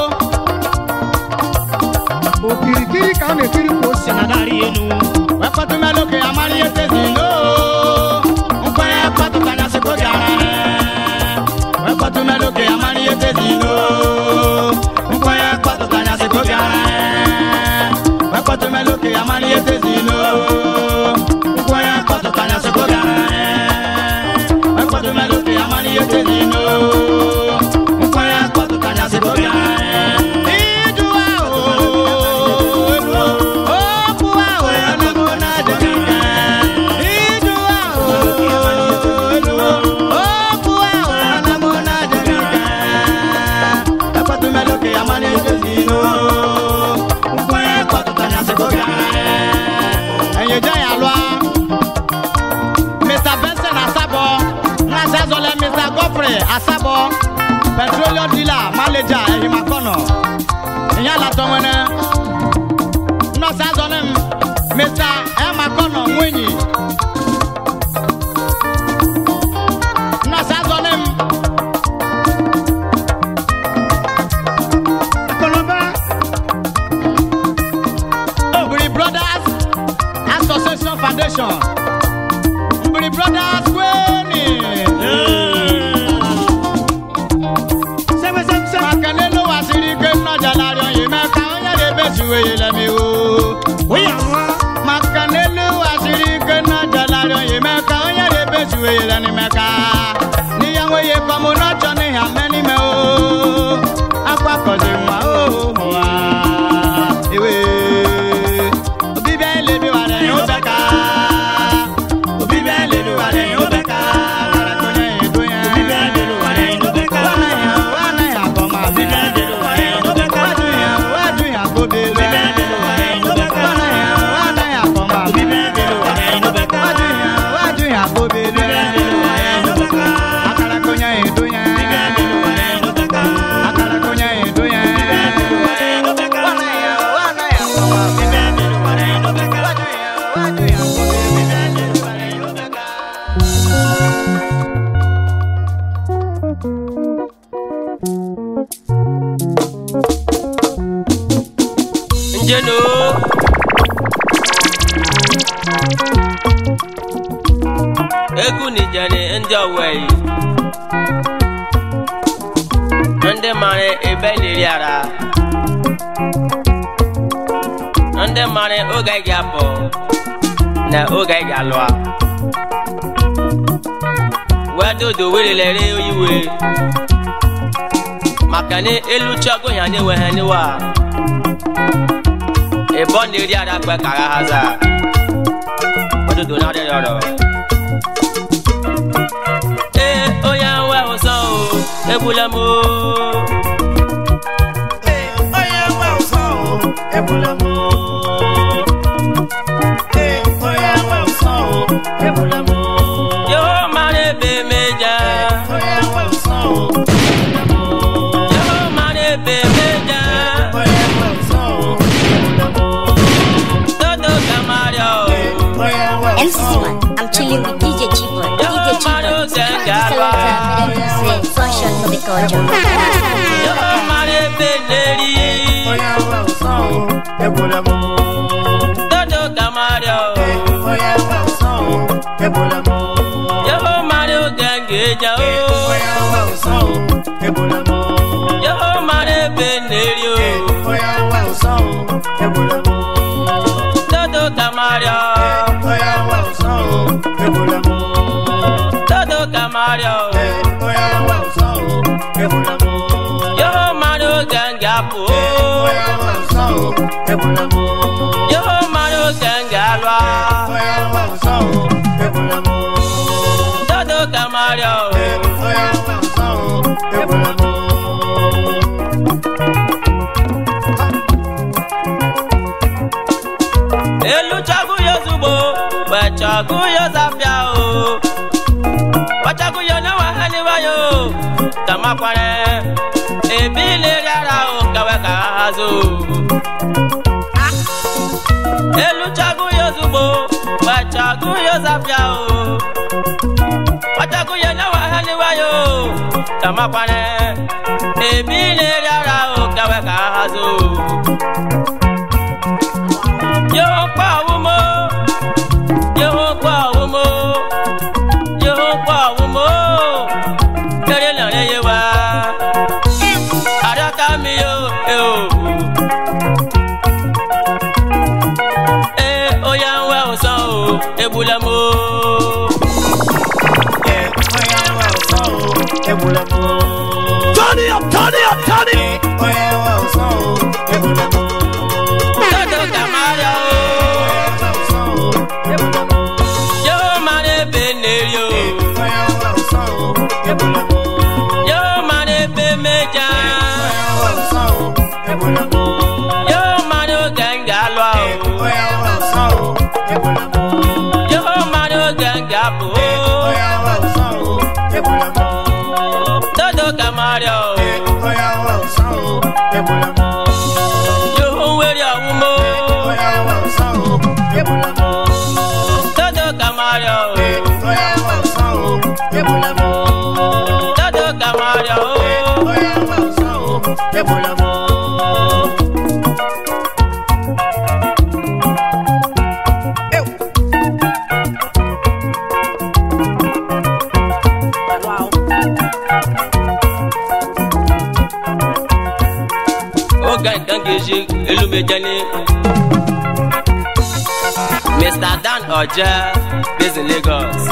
okirikiri ka a na-ekiri ka o si na narị elu wekọtụ melụ ka amara ihe tezi lo nkwenye kpọtụ kanyasị ka oge ara wekọtụ melụ ka amara ihe tezi lo nkwenye kpọtụ kanyasị ka oge ara wekọtụ melụ ka amara ihe tezi lo nkwenye kpọtụ kanyasị ka oge ara wekọtụ melụ ka amara ihe tezi lo nkwenye kpọtụ kanyasị ka oge ara Iju ahụ, okwu ahụ emego na-adịghị mma. Iju ahụ, okwu ahụ emego na-adịghị mma. Ekwetụ melụ ka ya mara ejezi ilo. Nkwenye kpọtụtanya sị ka oge ara. Enyeje ya lụa. Mr. Benson Asabo, Nnazi Azọle Mr. Godfrey Asabo, petroleum dealer manager Ehimakono. Ìyá àlàtọ̀ wọn náà. Nọ́ọ̀sì Azọle m, Mr. Ehimakono Nwunyi. Nọ́ọ̀sì Azọle m, akọlọba Obiri Brothers Association Foundation. Obiri Brothers Kweni weyela mi o. Oya nwa. maka n'elu asịrị ike na jalarị onye meka onye na-ebezu weyela n'imeka n'iya nweye kọmụ n'ọchọ n'ihe ame n'ime o akwakọzi nwa o mụwa ewe obibịa elebiwara ya ụbeka obibịa elebiwara ya ụbeka gara konye ya edo ya Obibịa elebiwara ya ụbeka. Wana ya, wana ya kọma Obibịa elebiwara ya ụbeka. wadu ya wadu ya kobebe Obibịa elebiwara ya ụbeka. wana ya wana ya kọma Obibịa elebiwara ya ụbeka. wadu ya wadu ya kobebe Obibịa elebiwara ya ụbeka. akara konya edo ya Obibịa elebiwara ya ụbeka. akara konya edo ya Obibịa elebiwara ya ụbeka. wana ya wana ya kọma Obibịa elebiwara ya ụbeka. wadu ya wadu ya kobebe Obibịa elebiwara ya ụbeka. njenu egwu nijani ndị owei ndị mara ebe liri ara ndị mara oge ị ga-apụ na oge ị ga-alụa wedodo werelere oyiwe maka na elu chọgo ya na-enweghị niwa ìbọn lè rí ara pẹ kàrà haza òdodo náà rẹ rọrọ. ee onye nwe ụsọ o egbula m o. Onye nwe ụsọ o, egbula m o. Ee, onye nwe ụsọ o, egbula m o. yóò mara ebe meja. Onye nwe ụsọ o, egbula m o. yóò mara ebe meja. Onye nwe ụsọ o, egbula m o. dodo kamaria o. Onye nwe MC ụsọ o, Man, I'm chilling with DJ Chibon. Yo, DJ Mario Chibon, Zenga, Francis Salata, Medellin, Sunshine for the culture. yóò mara ebe neri. onye nwe ụsọ o, egbula m o. dodo kamaria o. Onye nwe ụsọ o, egbula m o. yóò mara oge ngeja o. Onye nwe ụsọ o, egbula m o. yóò mara ebe neri o. Onye nwe ụsọ o, egbula m o. dodo kamaria o. Onye nwe ụsọ o, egbula m o. dodo kamaria o. Onye nwe ụsọ o, egbula m o. yóò mara oge ngapụ Onye nwe ụsọ o, egbula m o. yóò mara oge ngalwa. Onye nwe ụsọ o, egbula m o. dodo kamaria o. Onye nwe ụsọ o, egbula m o. elu chọgụ ya ozugbo wee chọgụ ya zafịa o wachagụ ya onye nwe ha n'iwe ya o kamakwara ebe ileri ara o kawe ka ha hazo elu chọgụ ya ozugbo wee chọgụ ya zafịa o wachagụ ya onye nwe ha n'iwe ya o kamakwara ebe ileri ara o kawe ka ha hazo yóò pa òun mọ́ yóò pa òun mọ́ yóò pa òun mọ́ kéré lọ́rẹ́ yé wa àdàkà mi yóò ẹ o. ẹ oyà ń wá òsán o ebula mọ́. Onye nwe ụsọ o, egbula m o. Turn it up, turn it up, turn it Onye nwe ụsọ o, egbula m o. dodo kamaria o Onye nwe ụsọ o, egbula m o. yóò máa ní ebe nèrí o Onye nwe ụsọ o, egbula m o. yóò máa ní ebe méjà Onye nwe ụsọ o, egbula m o. yóò máa ní oge nga lọ o. Onye nwe ụsọ o, egbula m o. yóò máa ní oge nga bò ó. Onye nwe ụsọ o, egbula m o. dodo kamaria o Onye nwe ụsọ o, egbula m o. yóò wéri ọ̀hún mọ́. Onye nwe ụsọ o, egbula m o. dodo kamaria o Onye nwe ụsọ o, egbula m o. dodo kamaria o Onye nwe ụsọ o, egbula m o. oge nkan ga-eji elu mejani mr dan ọjẹ based in lagos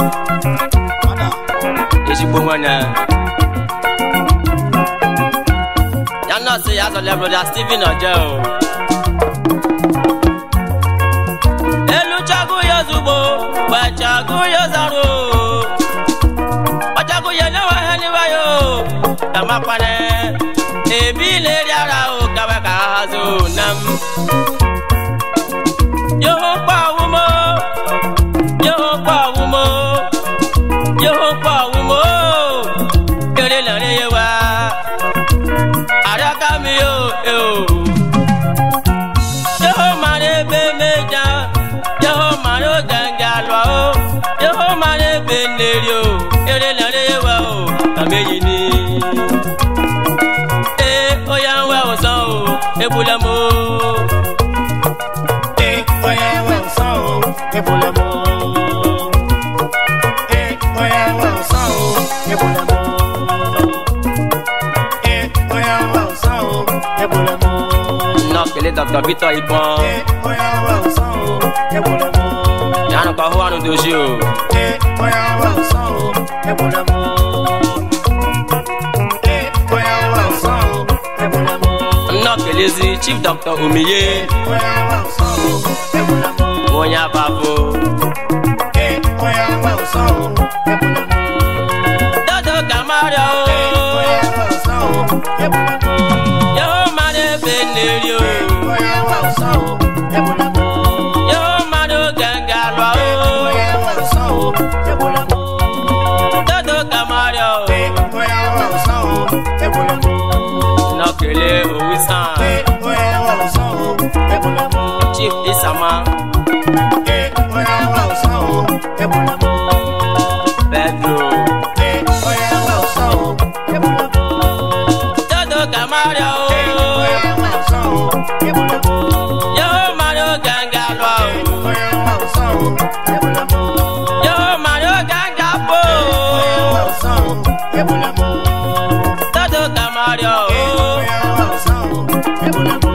ezigbo nwanne ya nọọsụ ya zọle broda steven ọjẹ o elu chagu ya ozugbo gbachagu ya zaro ọchagu ya newa ha niwa yo tamakwane ebi leri ara o kawe ka ha zo nam yoho pa wumo yoho pa wumo yoho pa wumo kere lare ye wa araka mi yo e o yoho mare be meja yoho mare o ganga lo o yoho mare be leri o kere lare ye wa o kameyi ni e oya ń wá ọ̀sán o ebula mo. e oya ń wá ọ̀sán o ebula mo. e oya ń wá ọ̀sán o ebula mo. e oya ń wá ọ̀sán o ebula mo. nọ kele dr victor ibọn e oya ń wá ọ̀sán o ebula mo. yanu ka huwanu dosi o. e oya ń wá ọ̀sán o ebula mo. e oya ń wá ọ̀sán o ebula mo. nọ kelezi chief dr omiye oya ń wá ọ̀sán o ebula mo. onye abafo. e oya ń wá ọ̀sán o ebula mo. dodo kamaria o. oya ń wá ọ̀sán o ebula mo. yóò máa ní ebe neri o. oya ń wá ọ̀sán o ebula mo. yóò máa ní gàngà lọ o. oya ń wá ọ̀sán o ebula mo. dodo kamaria o. oya ń wá ọ̀sán o ebula mo. nọ kele owisan oya ń wá ọ̀sán o ebula mo. chief isama oya ń wá ọ̀sán o ebula mo. pedro. oya ń wá ọ̀sán o ebula mo. dodo kamaria o. oya ń wá ọ̀sán o ebula mo. yóò máa ní gàngà lọ o. oya ń wá ọ̀sán o ebula mo. yóò máa ní gàngà bò oya ń wá o. ọ̀sán o ebula mo. dodo kamaria o. oya ń wá ọ̀sán o ebula mo.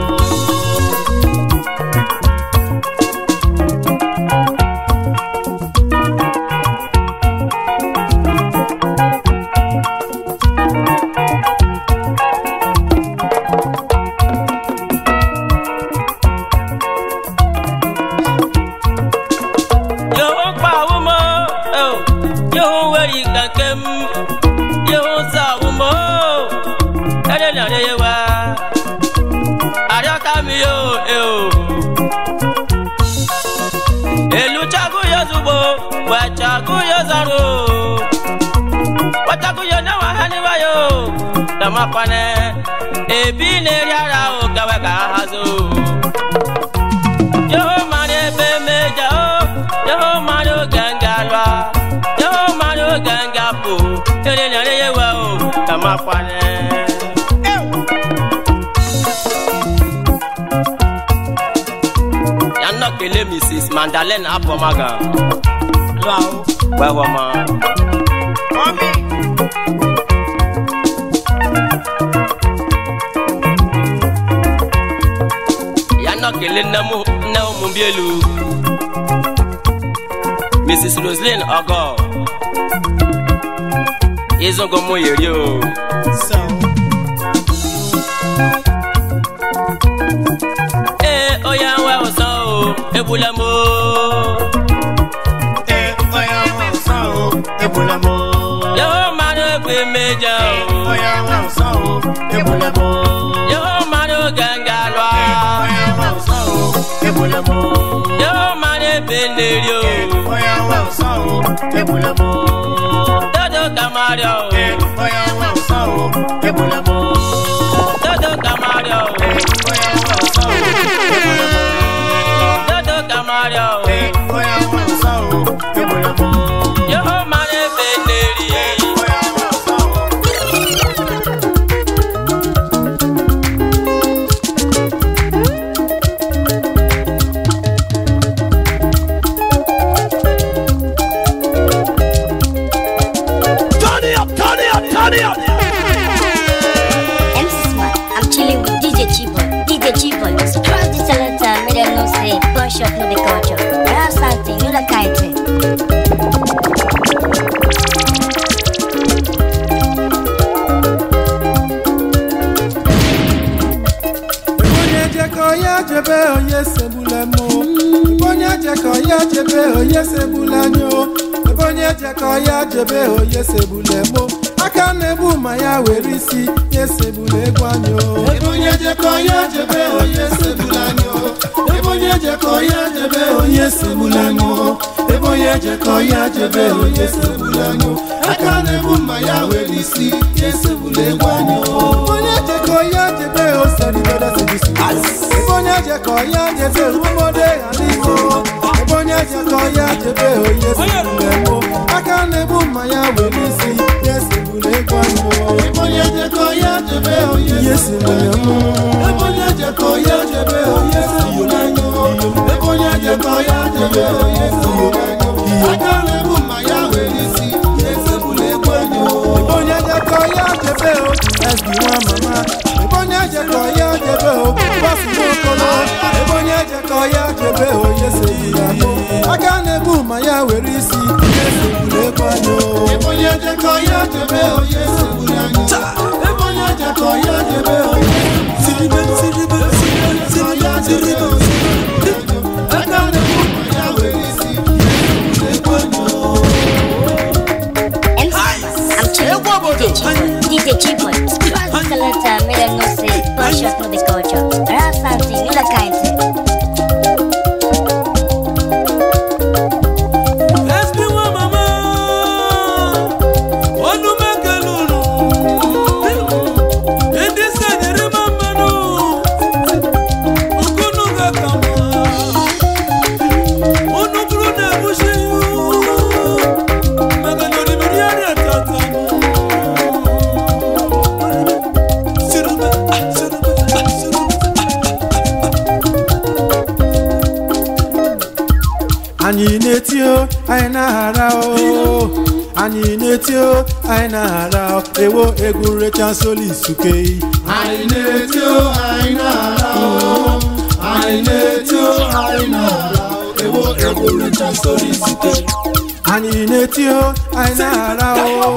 yóò pa àwọn mọ́ yóò wẹ̀rì kankan mu yóò sa àwọn mọ́ ẹ̀rẹ́ ní àdéhìí wa àdéhùká mi yóò ẹ̀ o. èlù chagu yóò zùgbò wà chagu yóò zàrò wà chagu yóò náà wà hání wáyò dàmú apánẹ́ èbí lè rí ara o kẹwẹ́ ká ha so yóò máa ní ebe méjà ó yóò máa ní gàngà lọ yóò máa ní gàngà bò eré ní àríyé wa ó kà má panẹ́. yanọ kele mrs mandalene apọmaga wẹ́wọ́ ma. yanọ kele nnamu nnamu mumbielu mrs roslyn ọgọ izungo mu yeri o. ee oya ń wá ọ̀sán o ebula mo. oya ń wá ọ̀sán o ebula mo. yóò máa ní pé méjà o. oya ń wá ọ̀sán o ebula mo. yóò máa ní gàngà lọ. oya ń wá ọ̀sán o ebula mo. yóò máa ní bẹ́ẹ̀nẹ̀rì o. oya ń wá ọ̀sán o ebula mo. dodo kamaria o. oya ń wá ọ̀sán o ebula mo. dodo kamaria o. oya ń wá ọ̀sán o ebula mo. dodo kamaria o. oya ń wá ọ̀sán o ebula mo. yóò máa ní bẹ́ẹ̀nẹ̀rì. oya ń wá ọ̀sán o. Turn it up, turn it up, turn it up. jebe onye segbula anyị o ebe onye jekọ ya jebe onye segbula mo aka na-egbu ma ya were isi ya segbula egwu anyị o ebe onye jekọ ya jebe onye segbula anyị o ebe onye jekọ ya jebe onye segbula anyị o ebe onye jekọ ya jebe onye segbula anyị o aka na-egbu ma ya were isi ya segbula egwu anyị o onye jekọ ya jebe oseribedo sebisi ebe onye jekọ ya jebe ụmụmọdé adịgo ebe onye jekọ ya jebe onye segbula mo aka na-egbu ma ya were isi ya segbula egwu anyị o ebe onye jekọ ya jebe onye segbula mo ebe onye jekọ ya jebe onye segbula mo ebe onye jekọ ya jebe onye segbula mo aka na-egbu ma ya were isi ya segbula egwu anyị o ebe onye jekọ ya jebe o ẹsì wọn mama ebe onye jekọ ya jebe o bọsụ n'okolo ebe onye jekọ ya jebe o yese ya mo aka na-egbu ma ya were isi yese gburu egwu anyị o ebe onye jekọ ya jebe o yese gburu anyị ebe onye jekọ ya jebe o siribe siribe siribe siribe aka na-egbu ma ya were isi yese gburu egwu anyị o I'm chilling with DJ Chipoy. Cross the selector, made a no say, gunshot no be culture. Rap something, you like kind anyị na-eti o anyị na-aghara o anyị na-eti o anyị na-aghara o ewo egwu recha soli suke anyị na-eti o anyị na-aghara o anyị na-eti o anyị na-aghara o ewo egwu recha soli suke anyị na-eti o anyị na-aghara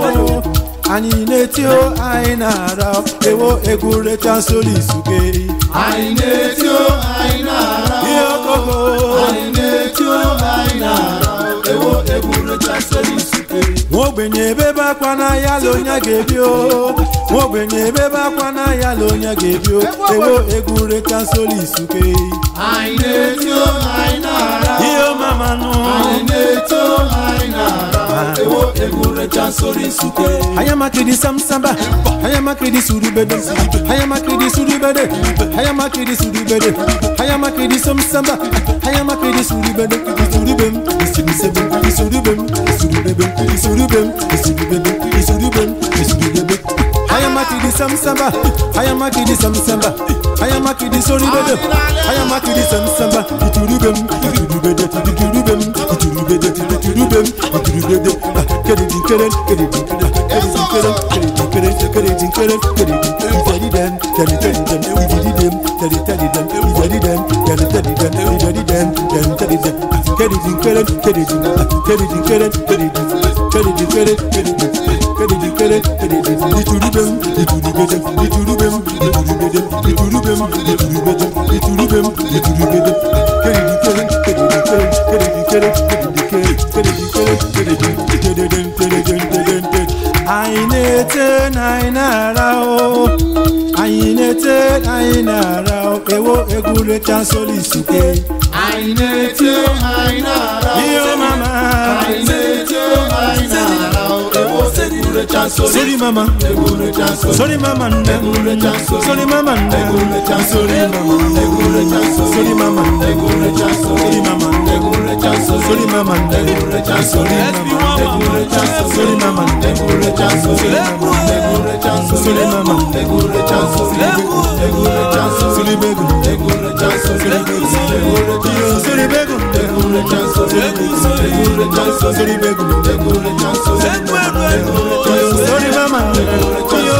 o anyị na-eti o anyị na-aghara o ewo egwu recha soli suke anyị na-eti o anyị na-aghara o ihe okoko anyị na-eti o anyị na-aghara o ewo egwu recha soli suke nwa ogbenye ebebe akwa n'ahịa la onye ga-ebi o nwa ogbenye ebebe akwa n'ahịa la onye ga-ebi o ewo egwu recha soli suke anyị na-eti o anyị na-aghara o ihe mamanụ anyị na-eti o anyị na-aghara ewo egwu recha soli suke anya makidi samsamba anya makidi surubede anya makidi surubede anya makidi surubede anya makidi samsamba anya makidi surubede isurubem isirisebem isurubem isurubebem isurubem isurubebem isurubem isurubebem aya makidi samsamba aya makidi samsamba aya makidi sorubede aya makidi samsamba iturubem iturubede iturubem iturubede iturubem iturubede kedidin keren kedidin keren kedidin keren kedidin keren kedidin keren kedidin dem tedi tedi dem ididi dem tedi tedi dem ididi dem tedi tedi dem ididi dem tedi tedi dem kedidin keren kedidin kedidin keren kedidin kedidin keren kedidin kedidin keren kedidin iturubem iturubede iturubem iturubede iturubem iturubede iturubem iturubede kedidin keren kedidin keren kedidin keren kedidin keren kedidin keren kedidin kedidin kedidin kedidin anyị na-ete na anyị na-ara o anyị na-ete na anyị na-ara o ewo egwu recha soli suke anyị na-ete anyị na-ara o ihe mama anyị na-ete anyị na-ara o ewo egwu recha soli sori mama egwu recha soli sori mama nne egwu recha soli sori mama nne egwu recha soli mama egwu recha soli sori mama nne egwu recha soli mama nne egwu recha soli sori mama nne egwu recha soli mama egwu recha soli mama nne egwu recha soli mama egwu recha soli mama egwu recha soli egwu recha soli begu egwu recha soli begu egwu recha soli begu egwu recha soli egwu recha soli begu egwu recha soli egwu recha soli mama egwu recha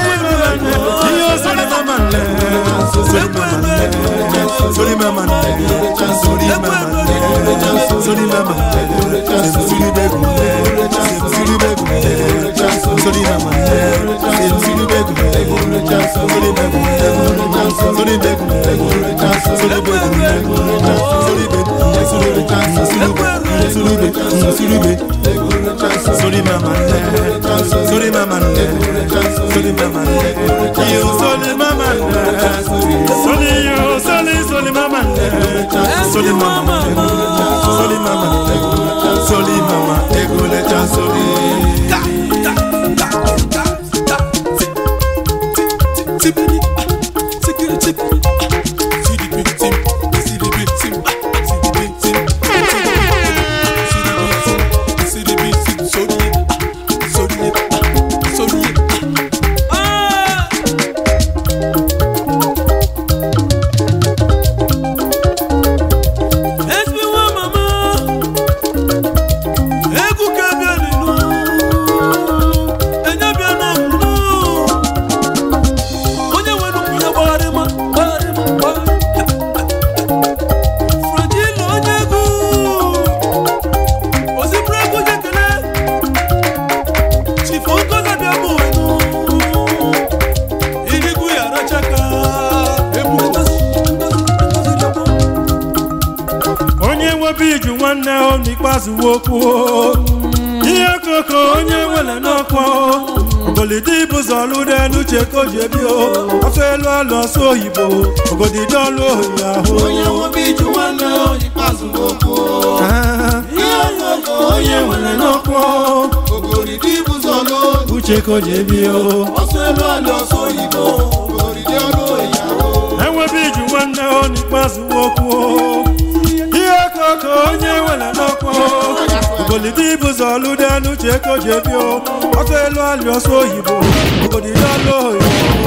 soli mama soli mama soli mama egwu recha soli mama egwu recha soli mama egwu recha soli begu egwu recha soli begu egwu recha soli mama egwu recha soli begu egwu recha soli begu egwu recha soli begu egwu recha soli begu egwu recha soli begu egwu recha soli begu surube surube sori mama nne sori mama nne sori mama nne yo sori mama nne sori yo sori sori mama nne sori mama nne sori mama nne sori mama egole cha sori. onye nwebe iju nwanne o n'ikpeazụ okwu ihe koko onye nwere n'ọkwa ogolidi bụzọ lụde n'uche ka o ji ebi o afọ elu alụ ọsọ oyibo ogodidi ọlụ ohi ahụ onye nwebe iju nwanne o n'ikpeazụ okwu ihe koko onye nwere n'ọkwa ogoridi bụzọ lụde uche ka o ji ebi o ọsọ elu alụ ọsọ oyibo ogoridi ọlụ ohi ahụ enwebe iju nwanne o n'ikpeazụ okwu ihe koko onye nwere n'ọkwa ogolidi bụzọ lụde n'uche ka o ji ebi o afọ elu alụ ọsọ oyibo ogodidi ọlụ ohi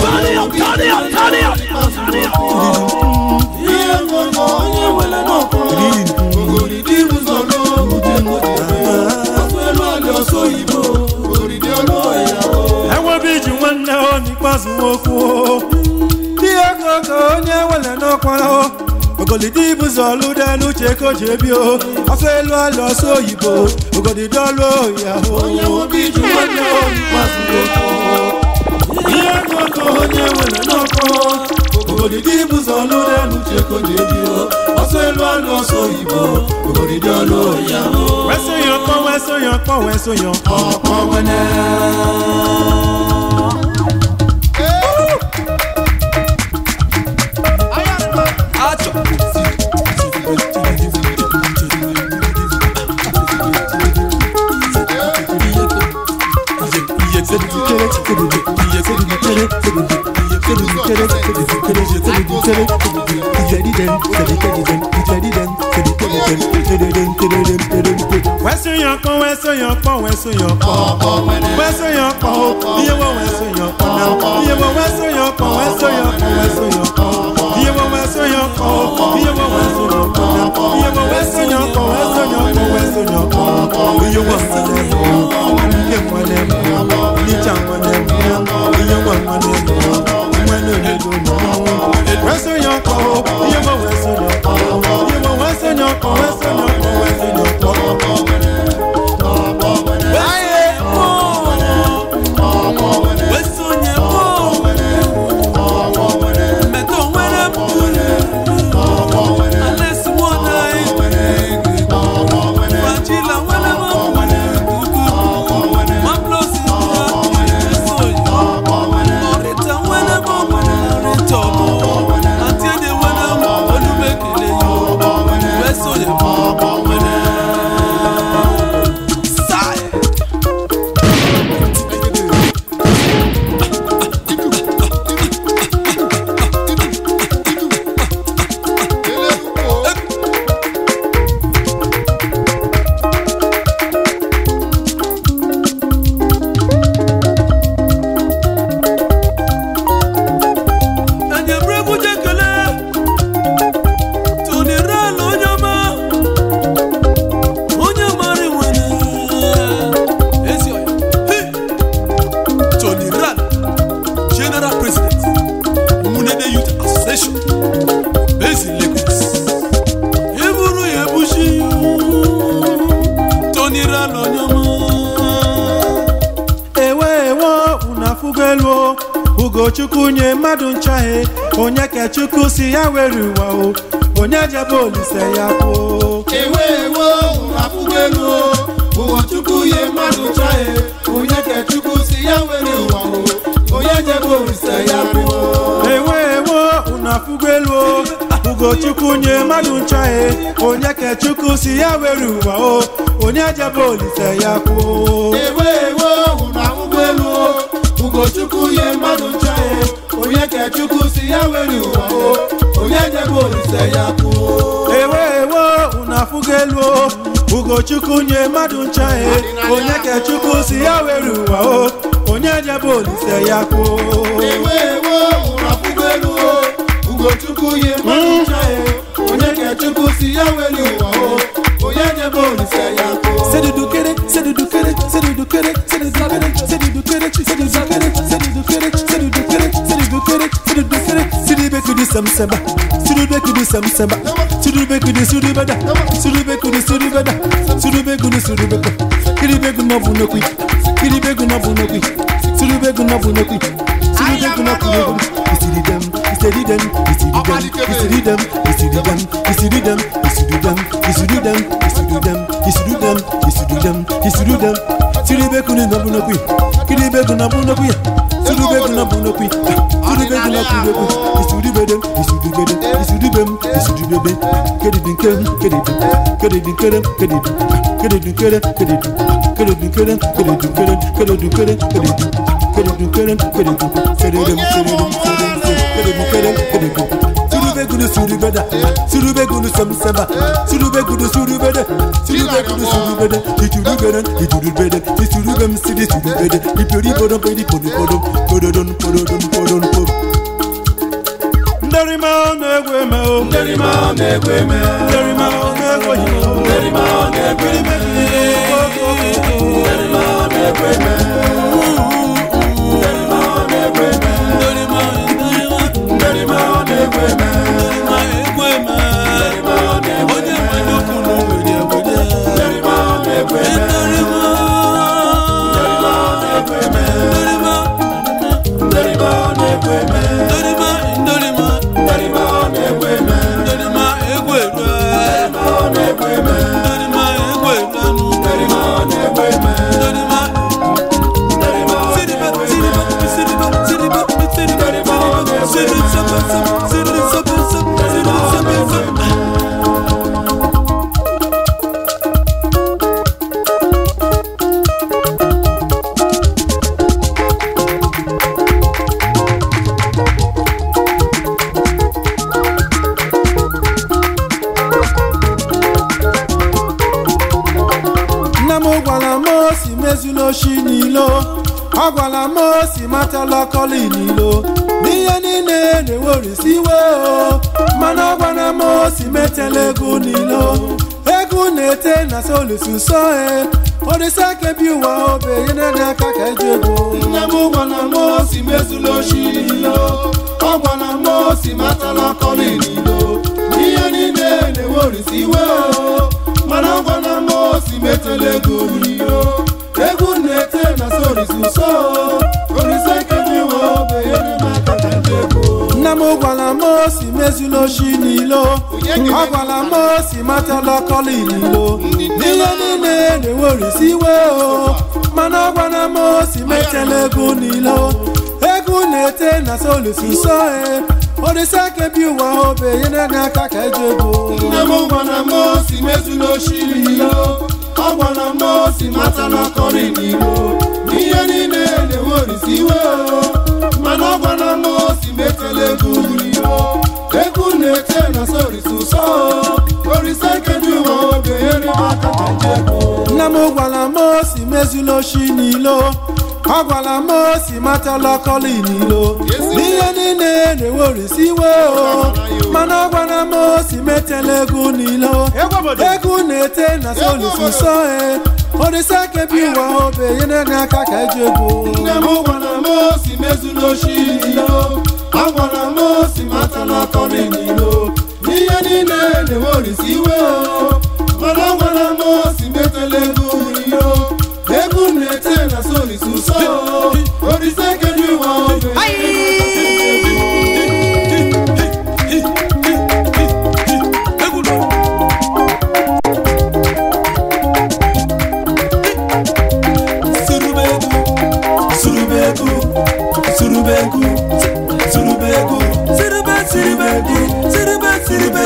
ihe koko onye nwere n'ọkwa ogoridi bụzọ lụde ọsọ elu alụ ọsọ oyibo ogoridi ọlụ ohi ahụ enwebe iji nwanne o n'ikpeazụ okwu ihe koko onye nwere n'ọkwara o ogolidi bụzọ lụde n'uche ka o ji ebi o afọ elu alụ ọsọ oyibo ogodidi ọlụ ohi ahụ onye nwebe iju nwanne o n'ikpeazụ okwu ihe koko onye nwere n'ọkwa ogodidi bụzọ lụde n'uche ka o ji ebi o ọsọ elu alụ ọsọ oyibo ogodidi ọlụ ohi ahụ wesonye ọkpọ wesonye ọkpọ wesonye ọkpọ ọkpọ nwene wesonye ọkpọ wesonye ọkpọ wesonye ọkpọ wesonye ọkpọ ihe wo wesonye ọkpọ na ihe wo wesonye ọkpọ wesonye ọkpọ wesonye ọkpọ ihe wo wesonye ọkpọ ihe wo wesonye ọkpọ na ihe wo wesonye ọkpọ wesonye ọkpọ wesonye ọkpọ ihe wo nwale m ihe nwale m nicha nwale m ihe wo nwale m nwale obodo m wesonye ọkpọ ihe wo wesonye ọkpọ ihe wo wesonye ọkpọ wesonye ọkpọ wesonye ọkpọ ugochukwu nye mmadụ nchahe onye ka chukwu si ya were ụwa o onye jebe olise ya kwuo ewe ewo afụgo ugochukwu nye mmadụ ncha e onye ka chukwu si ya were ụwa o onye jebe olise ya kwuo ewe ewe ụnụ ahụhụ elu o ugochukwu nye mmadụ ncha e onye ka chukwu si ya were ụwa o onye jebe olise ya kwuo ewe ewe unu afụgo elu o ugochukwu nye mmadụ ncha e onye ka chukwu si ya were ụwa o onye jebe olise ya kwuo ewe ewe ụnụ ahụhụ elu o ugochukwu nye mmadụ ncha e onye ka chukwu si ya were ụwa o onye jebe olise ya kwuo sedudukere sedudukere sedudukere sedudukere sedudukere sedudukere sedudukere sedudukere sedudukere sedudukere sidibekudi samsamba sidibekudi samsamba sidibekudi sudibada sidibekudi sudibada sidibekudi sudibada kiribegu nọbunokwi kiribegu nọbunokwi sidibegu nọbunokwi sidibegu nọbunokwi isididem isididem isididem isididem isididem isididem isididem isididem isididem isididem isididem isididem sidibegu nọbunokwi kiribegu nọbunokwi sidibegu nọbunokwi sidibegu nọbunokwi isudibedem isudibedem isudibem isudibebe kedidinkem kedidin kedidinkerem kedidin kedidinkerem kedidin kedidinkerem kedidinkerem kedidinkerem kedidin kedidinkerem kedidin sededem sededem sededem kedidinkerem kedidin surubegunu surubeda surubegunu samsamba surubegunu surubede surubegunu surubede iturubeden iturubede isurubem sidi surubede ipori podon pedi podon podon pododon pododon podon podon nderima ọ na-egwe eme o nderima ọ na-egwe eme nderima ọ na-egwe ime o nderima ọ na-egwe eme nderima ọ na-egwe eme nderima ọ na-egwe eme nderima ọ na-egwe eme nderima ọ na-egwe eme nderima ọ na-egwe eme nderima ọ na-egwe eme nderima ọ na-egwe eme nderima ọ na-egwe eme nderima ọ na-egwe eme nderima ọ na-egwe eme nna m gwara m osi mezula oshi n'ilo ọ gwara m osi matala ọkọli n'ilo n'ihe niile na-ewerisi iwe o mana ọ gwara m osi metela ego n'ilo ego na-ete na solisuso e orisa kebi ụwa obe nyere aka ka eji ego nne m gwara m osi mezula oshi n'ilo ọ gwara m osi matala ọkọlị n'ilo n'ihe niile na-ewerisi iwe o mana ọ gwara m osi metela ego n'ilo egwu na-ete na sorisi ụsọ orisa kebi ụwa obe nyere m aka ka eji ego nna m gwara m osi mezula oshi n'ilo ọ gwara m osi matala ọkọli n'ilo n'ihe niile na-ewerisi iwe o mana ọ gwara m osi metela ego n'ilo ego na-ete na solisuso e orisa kebi ụwa obe nyere gị aka ka eji ego nne m gwara m osi mezula oshi n'ilo ọ gwara m osi matala ọkọrị n'ilo n'ihe niile na-ewerisi iwe o mana ọ gwara m osi metela ego n'ilo egwu na-ete na sorisi ụsọ orisa kedu ụwa oge eri m aka ka nje ego nna m gwara m osi mezula oshi n'ilo ọ gwara m osi matala ọkọli n'ilo n'ihe niile na-ewerisi iwe o mana ọ gwara m osi metela ego n'ilo ego na-ete na solisuso e orisa kebi ụwa obe nyere gị aka ka eji ego nne m gwara m osi mezula oshi n'ilo ọ gwara m osi matala ọkọrị n'ilo n'ihe niile na-ewerisi iwe o mana ọ gwara m osi metela ego n'ilo egwu na-ete na solisi ụsọ orisa kedu ụwa obe surubegu surubegu surubegu surube surubegu surube surube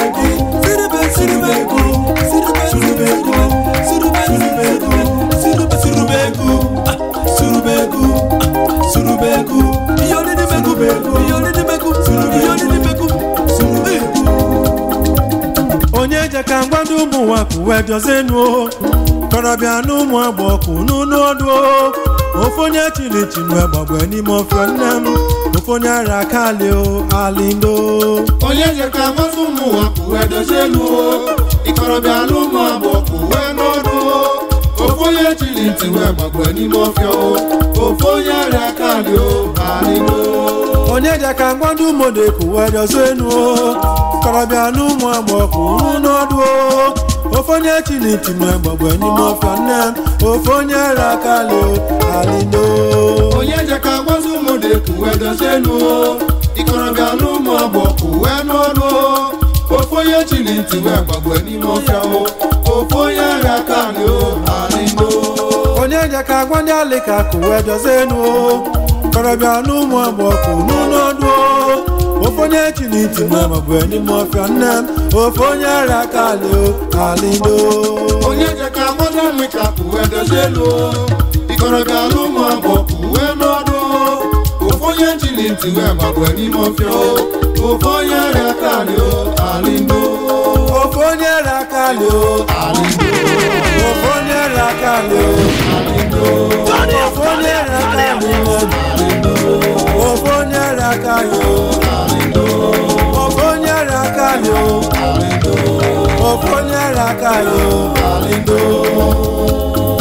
wee dọzienu o kọrọbịa na ụmụ agbọkụ n'ụlọ ọdụ o ofe onye chinichinu egbagbe n'ime ofe nne m ofe onye ara akali o alindo onye je ka mmasị ụmụ ụwa kụwe dozie elu o ịkọrọbịa ala ụmụ agbọ kụwe n'ọdụ o ofu onye chiri ntị wee gbagbe n'ime ọfịa o ofu onye arịa kalị o alịlo onye je ka ngwandụ modeku wee dọzienu o kọrọbịa na ụmụ agbọkụ n'ụlọ ọdụ o ofe onye chinichinu egbagbe n'ime ofe nne m ofe onye ara akali o alindo onye je ka gwazi ụmụ dị kụwe dozie elu o ịkọrọbịa ala ụmụ agbọ kụwe n'ọdụ o ofu onye chiri ntị wee gbagbe n'ime ọfịa o ofu onye arịa kalị o alịlo onye je ka agwa ndị alịka kụwe dọzienu o kọrọbịa na ụmụ agbọkụ n'ụlọ ọdụ o ofe onye chiniti nwe maọbụ n'ime ọfịa nne m ofe onye ara akali o alindo onye je ka agbada nri ka kụwe dozie elu o ịkọrọbịa ala ụmụ agbọ kụwe n'ọdụ o ofu onye chiri ntị wee gbagbe n'ime ọfịa o ofu onye arịa kalị o alịlo ofe onye ara akali o alịlo ofe onye ara akali o ofe onye ara akali o ofe onye ara akali o ofe onye ara akali o ofe onye ara akali o alindo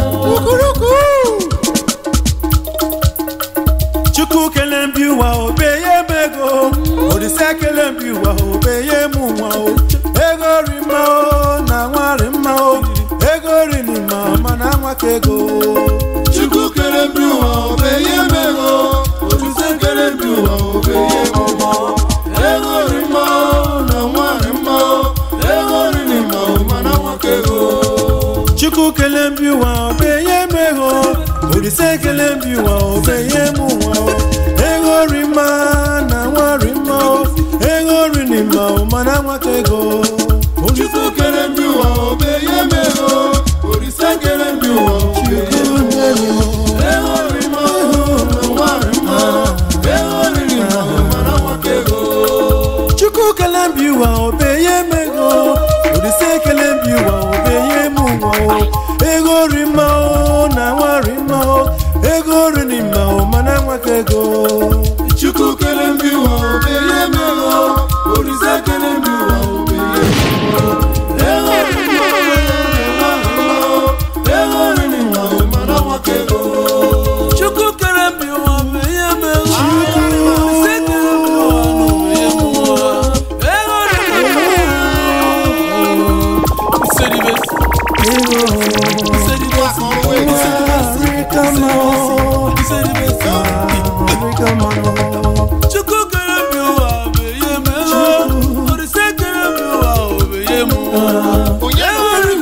chukwu kele mbi ụwa obeye m ego olise kele mbi ụwa obeye m nwa o ego ri mma o na nwa ri mma o ego ri ni mma mana nwa ka ego chukwu kere mbi ụwa obeye m ego olise kere mbi ụwa obeye m ụgbọ ego ri mma na nwa ri mma ego ri ni mma mana nwoke ego chukwu kele mbi ụwa obeye m ego olise kele mbi ụwa obeye m nwa o ego ri mma na nwa ri mma o ego ri ni mma mana nwa ka ego chukwu kere mbi ụwa obeye m ego olise kere mbi ụwa obeye m ụgbọ ego ri mma na nwa ri mma ego ri ni mma mana nwoke ego chukwu kele mbi ụwa obeye m ego olise kele mbi ụwa obeye m nwa o ego ri mma o na nwa ri mma o ego ri ni mma o mana nwa ka ego chukwu kere mbi ụwa obeye m ego olise kere mbi ụwa obeye m ụgbọ ego ri mma na nwa ri mma ego ri ni mma mana nwoke ego chukwu kele mbi ụwa obeye m ego olise kele mbi ụwa obeye m nwa ego ri chukwu kele mbi ụwa obeye m ego olise kele mbi ụwa obeye m nwa onye nwere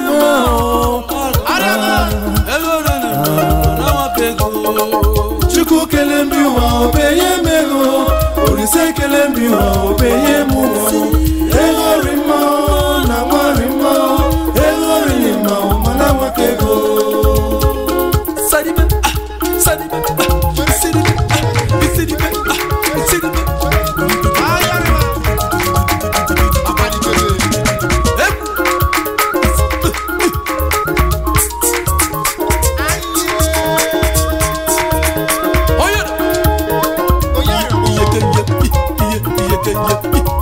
chukwu kele mbi ụwa obenye m ego olise kele mbi ụwa obenye m ụwa ego ri mma na nwa ri mma ego ri mma mana nwaka ego Sadibe, ah, sadibe, ah, sadibe, ah, sadibe, ah, sadibe. Oye, iye kenye, iye iye kenye,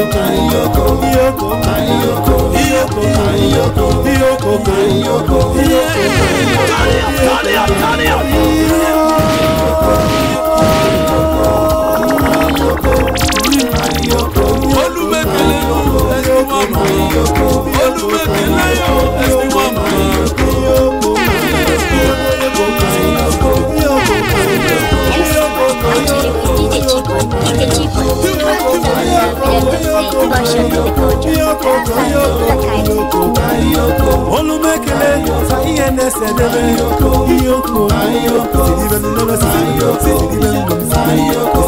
iyoko iyoko iyoko iyoko iyoko olùmẹ̀kẹ̀lẹ̀ ẹ̀sìn wọn mọ̀ olùmẹ̀kẹ̀lẹ̀ ẹ̀sìn wọn mọ̀. olumekele sa ihe na-ese debe iyoko siribe nnebe siribe siribe nnebe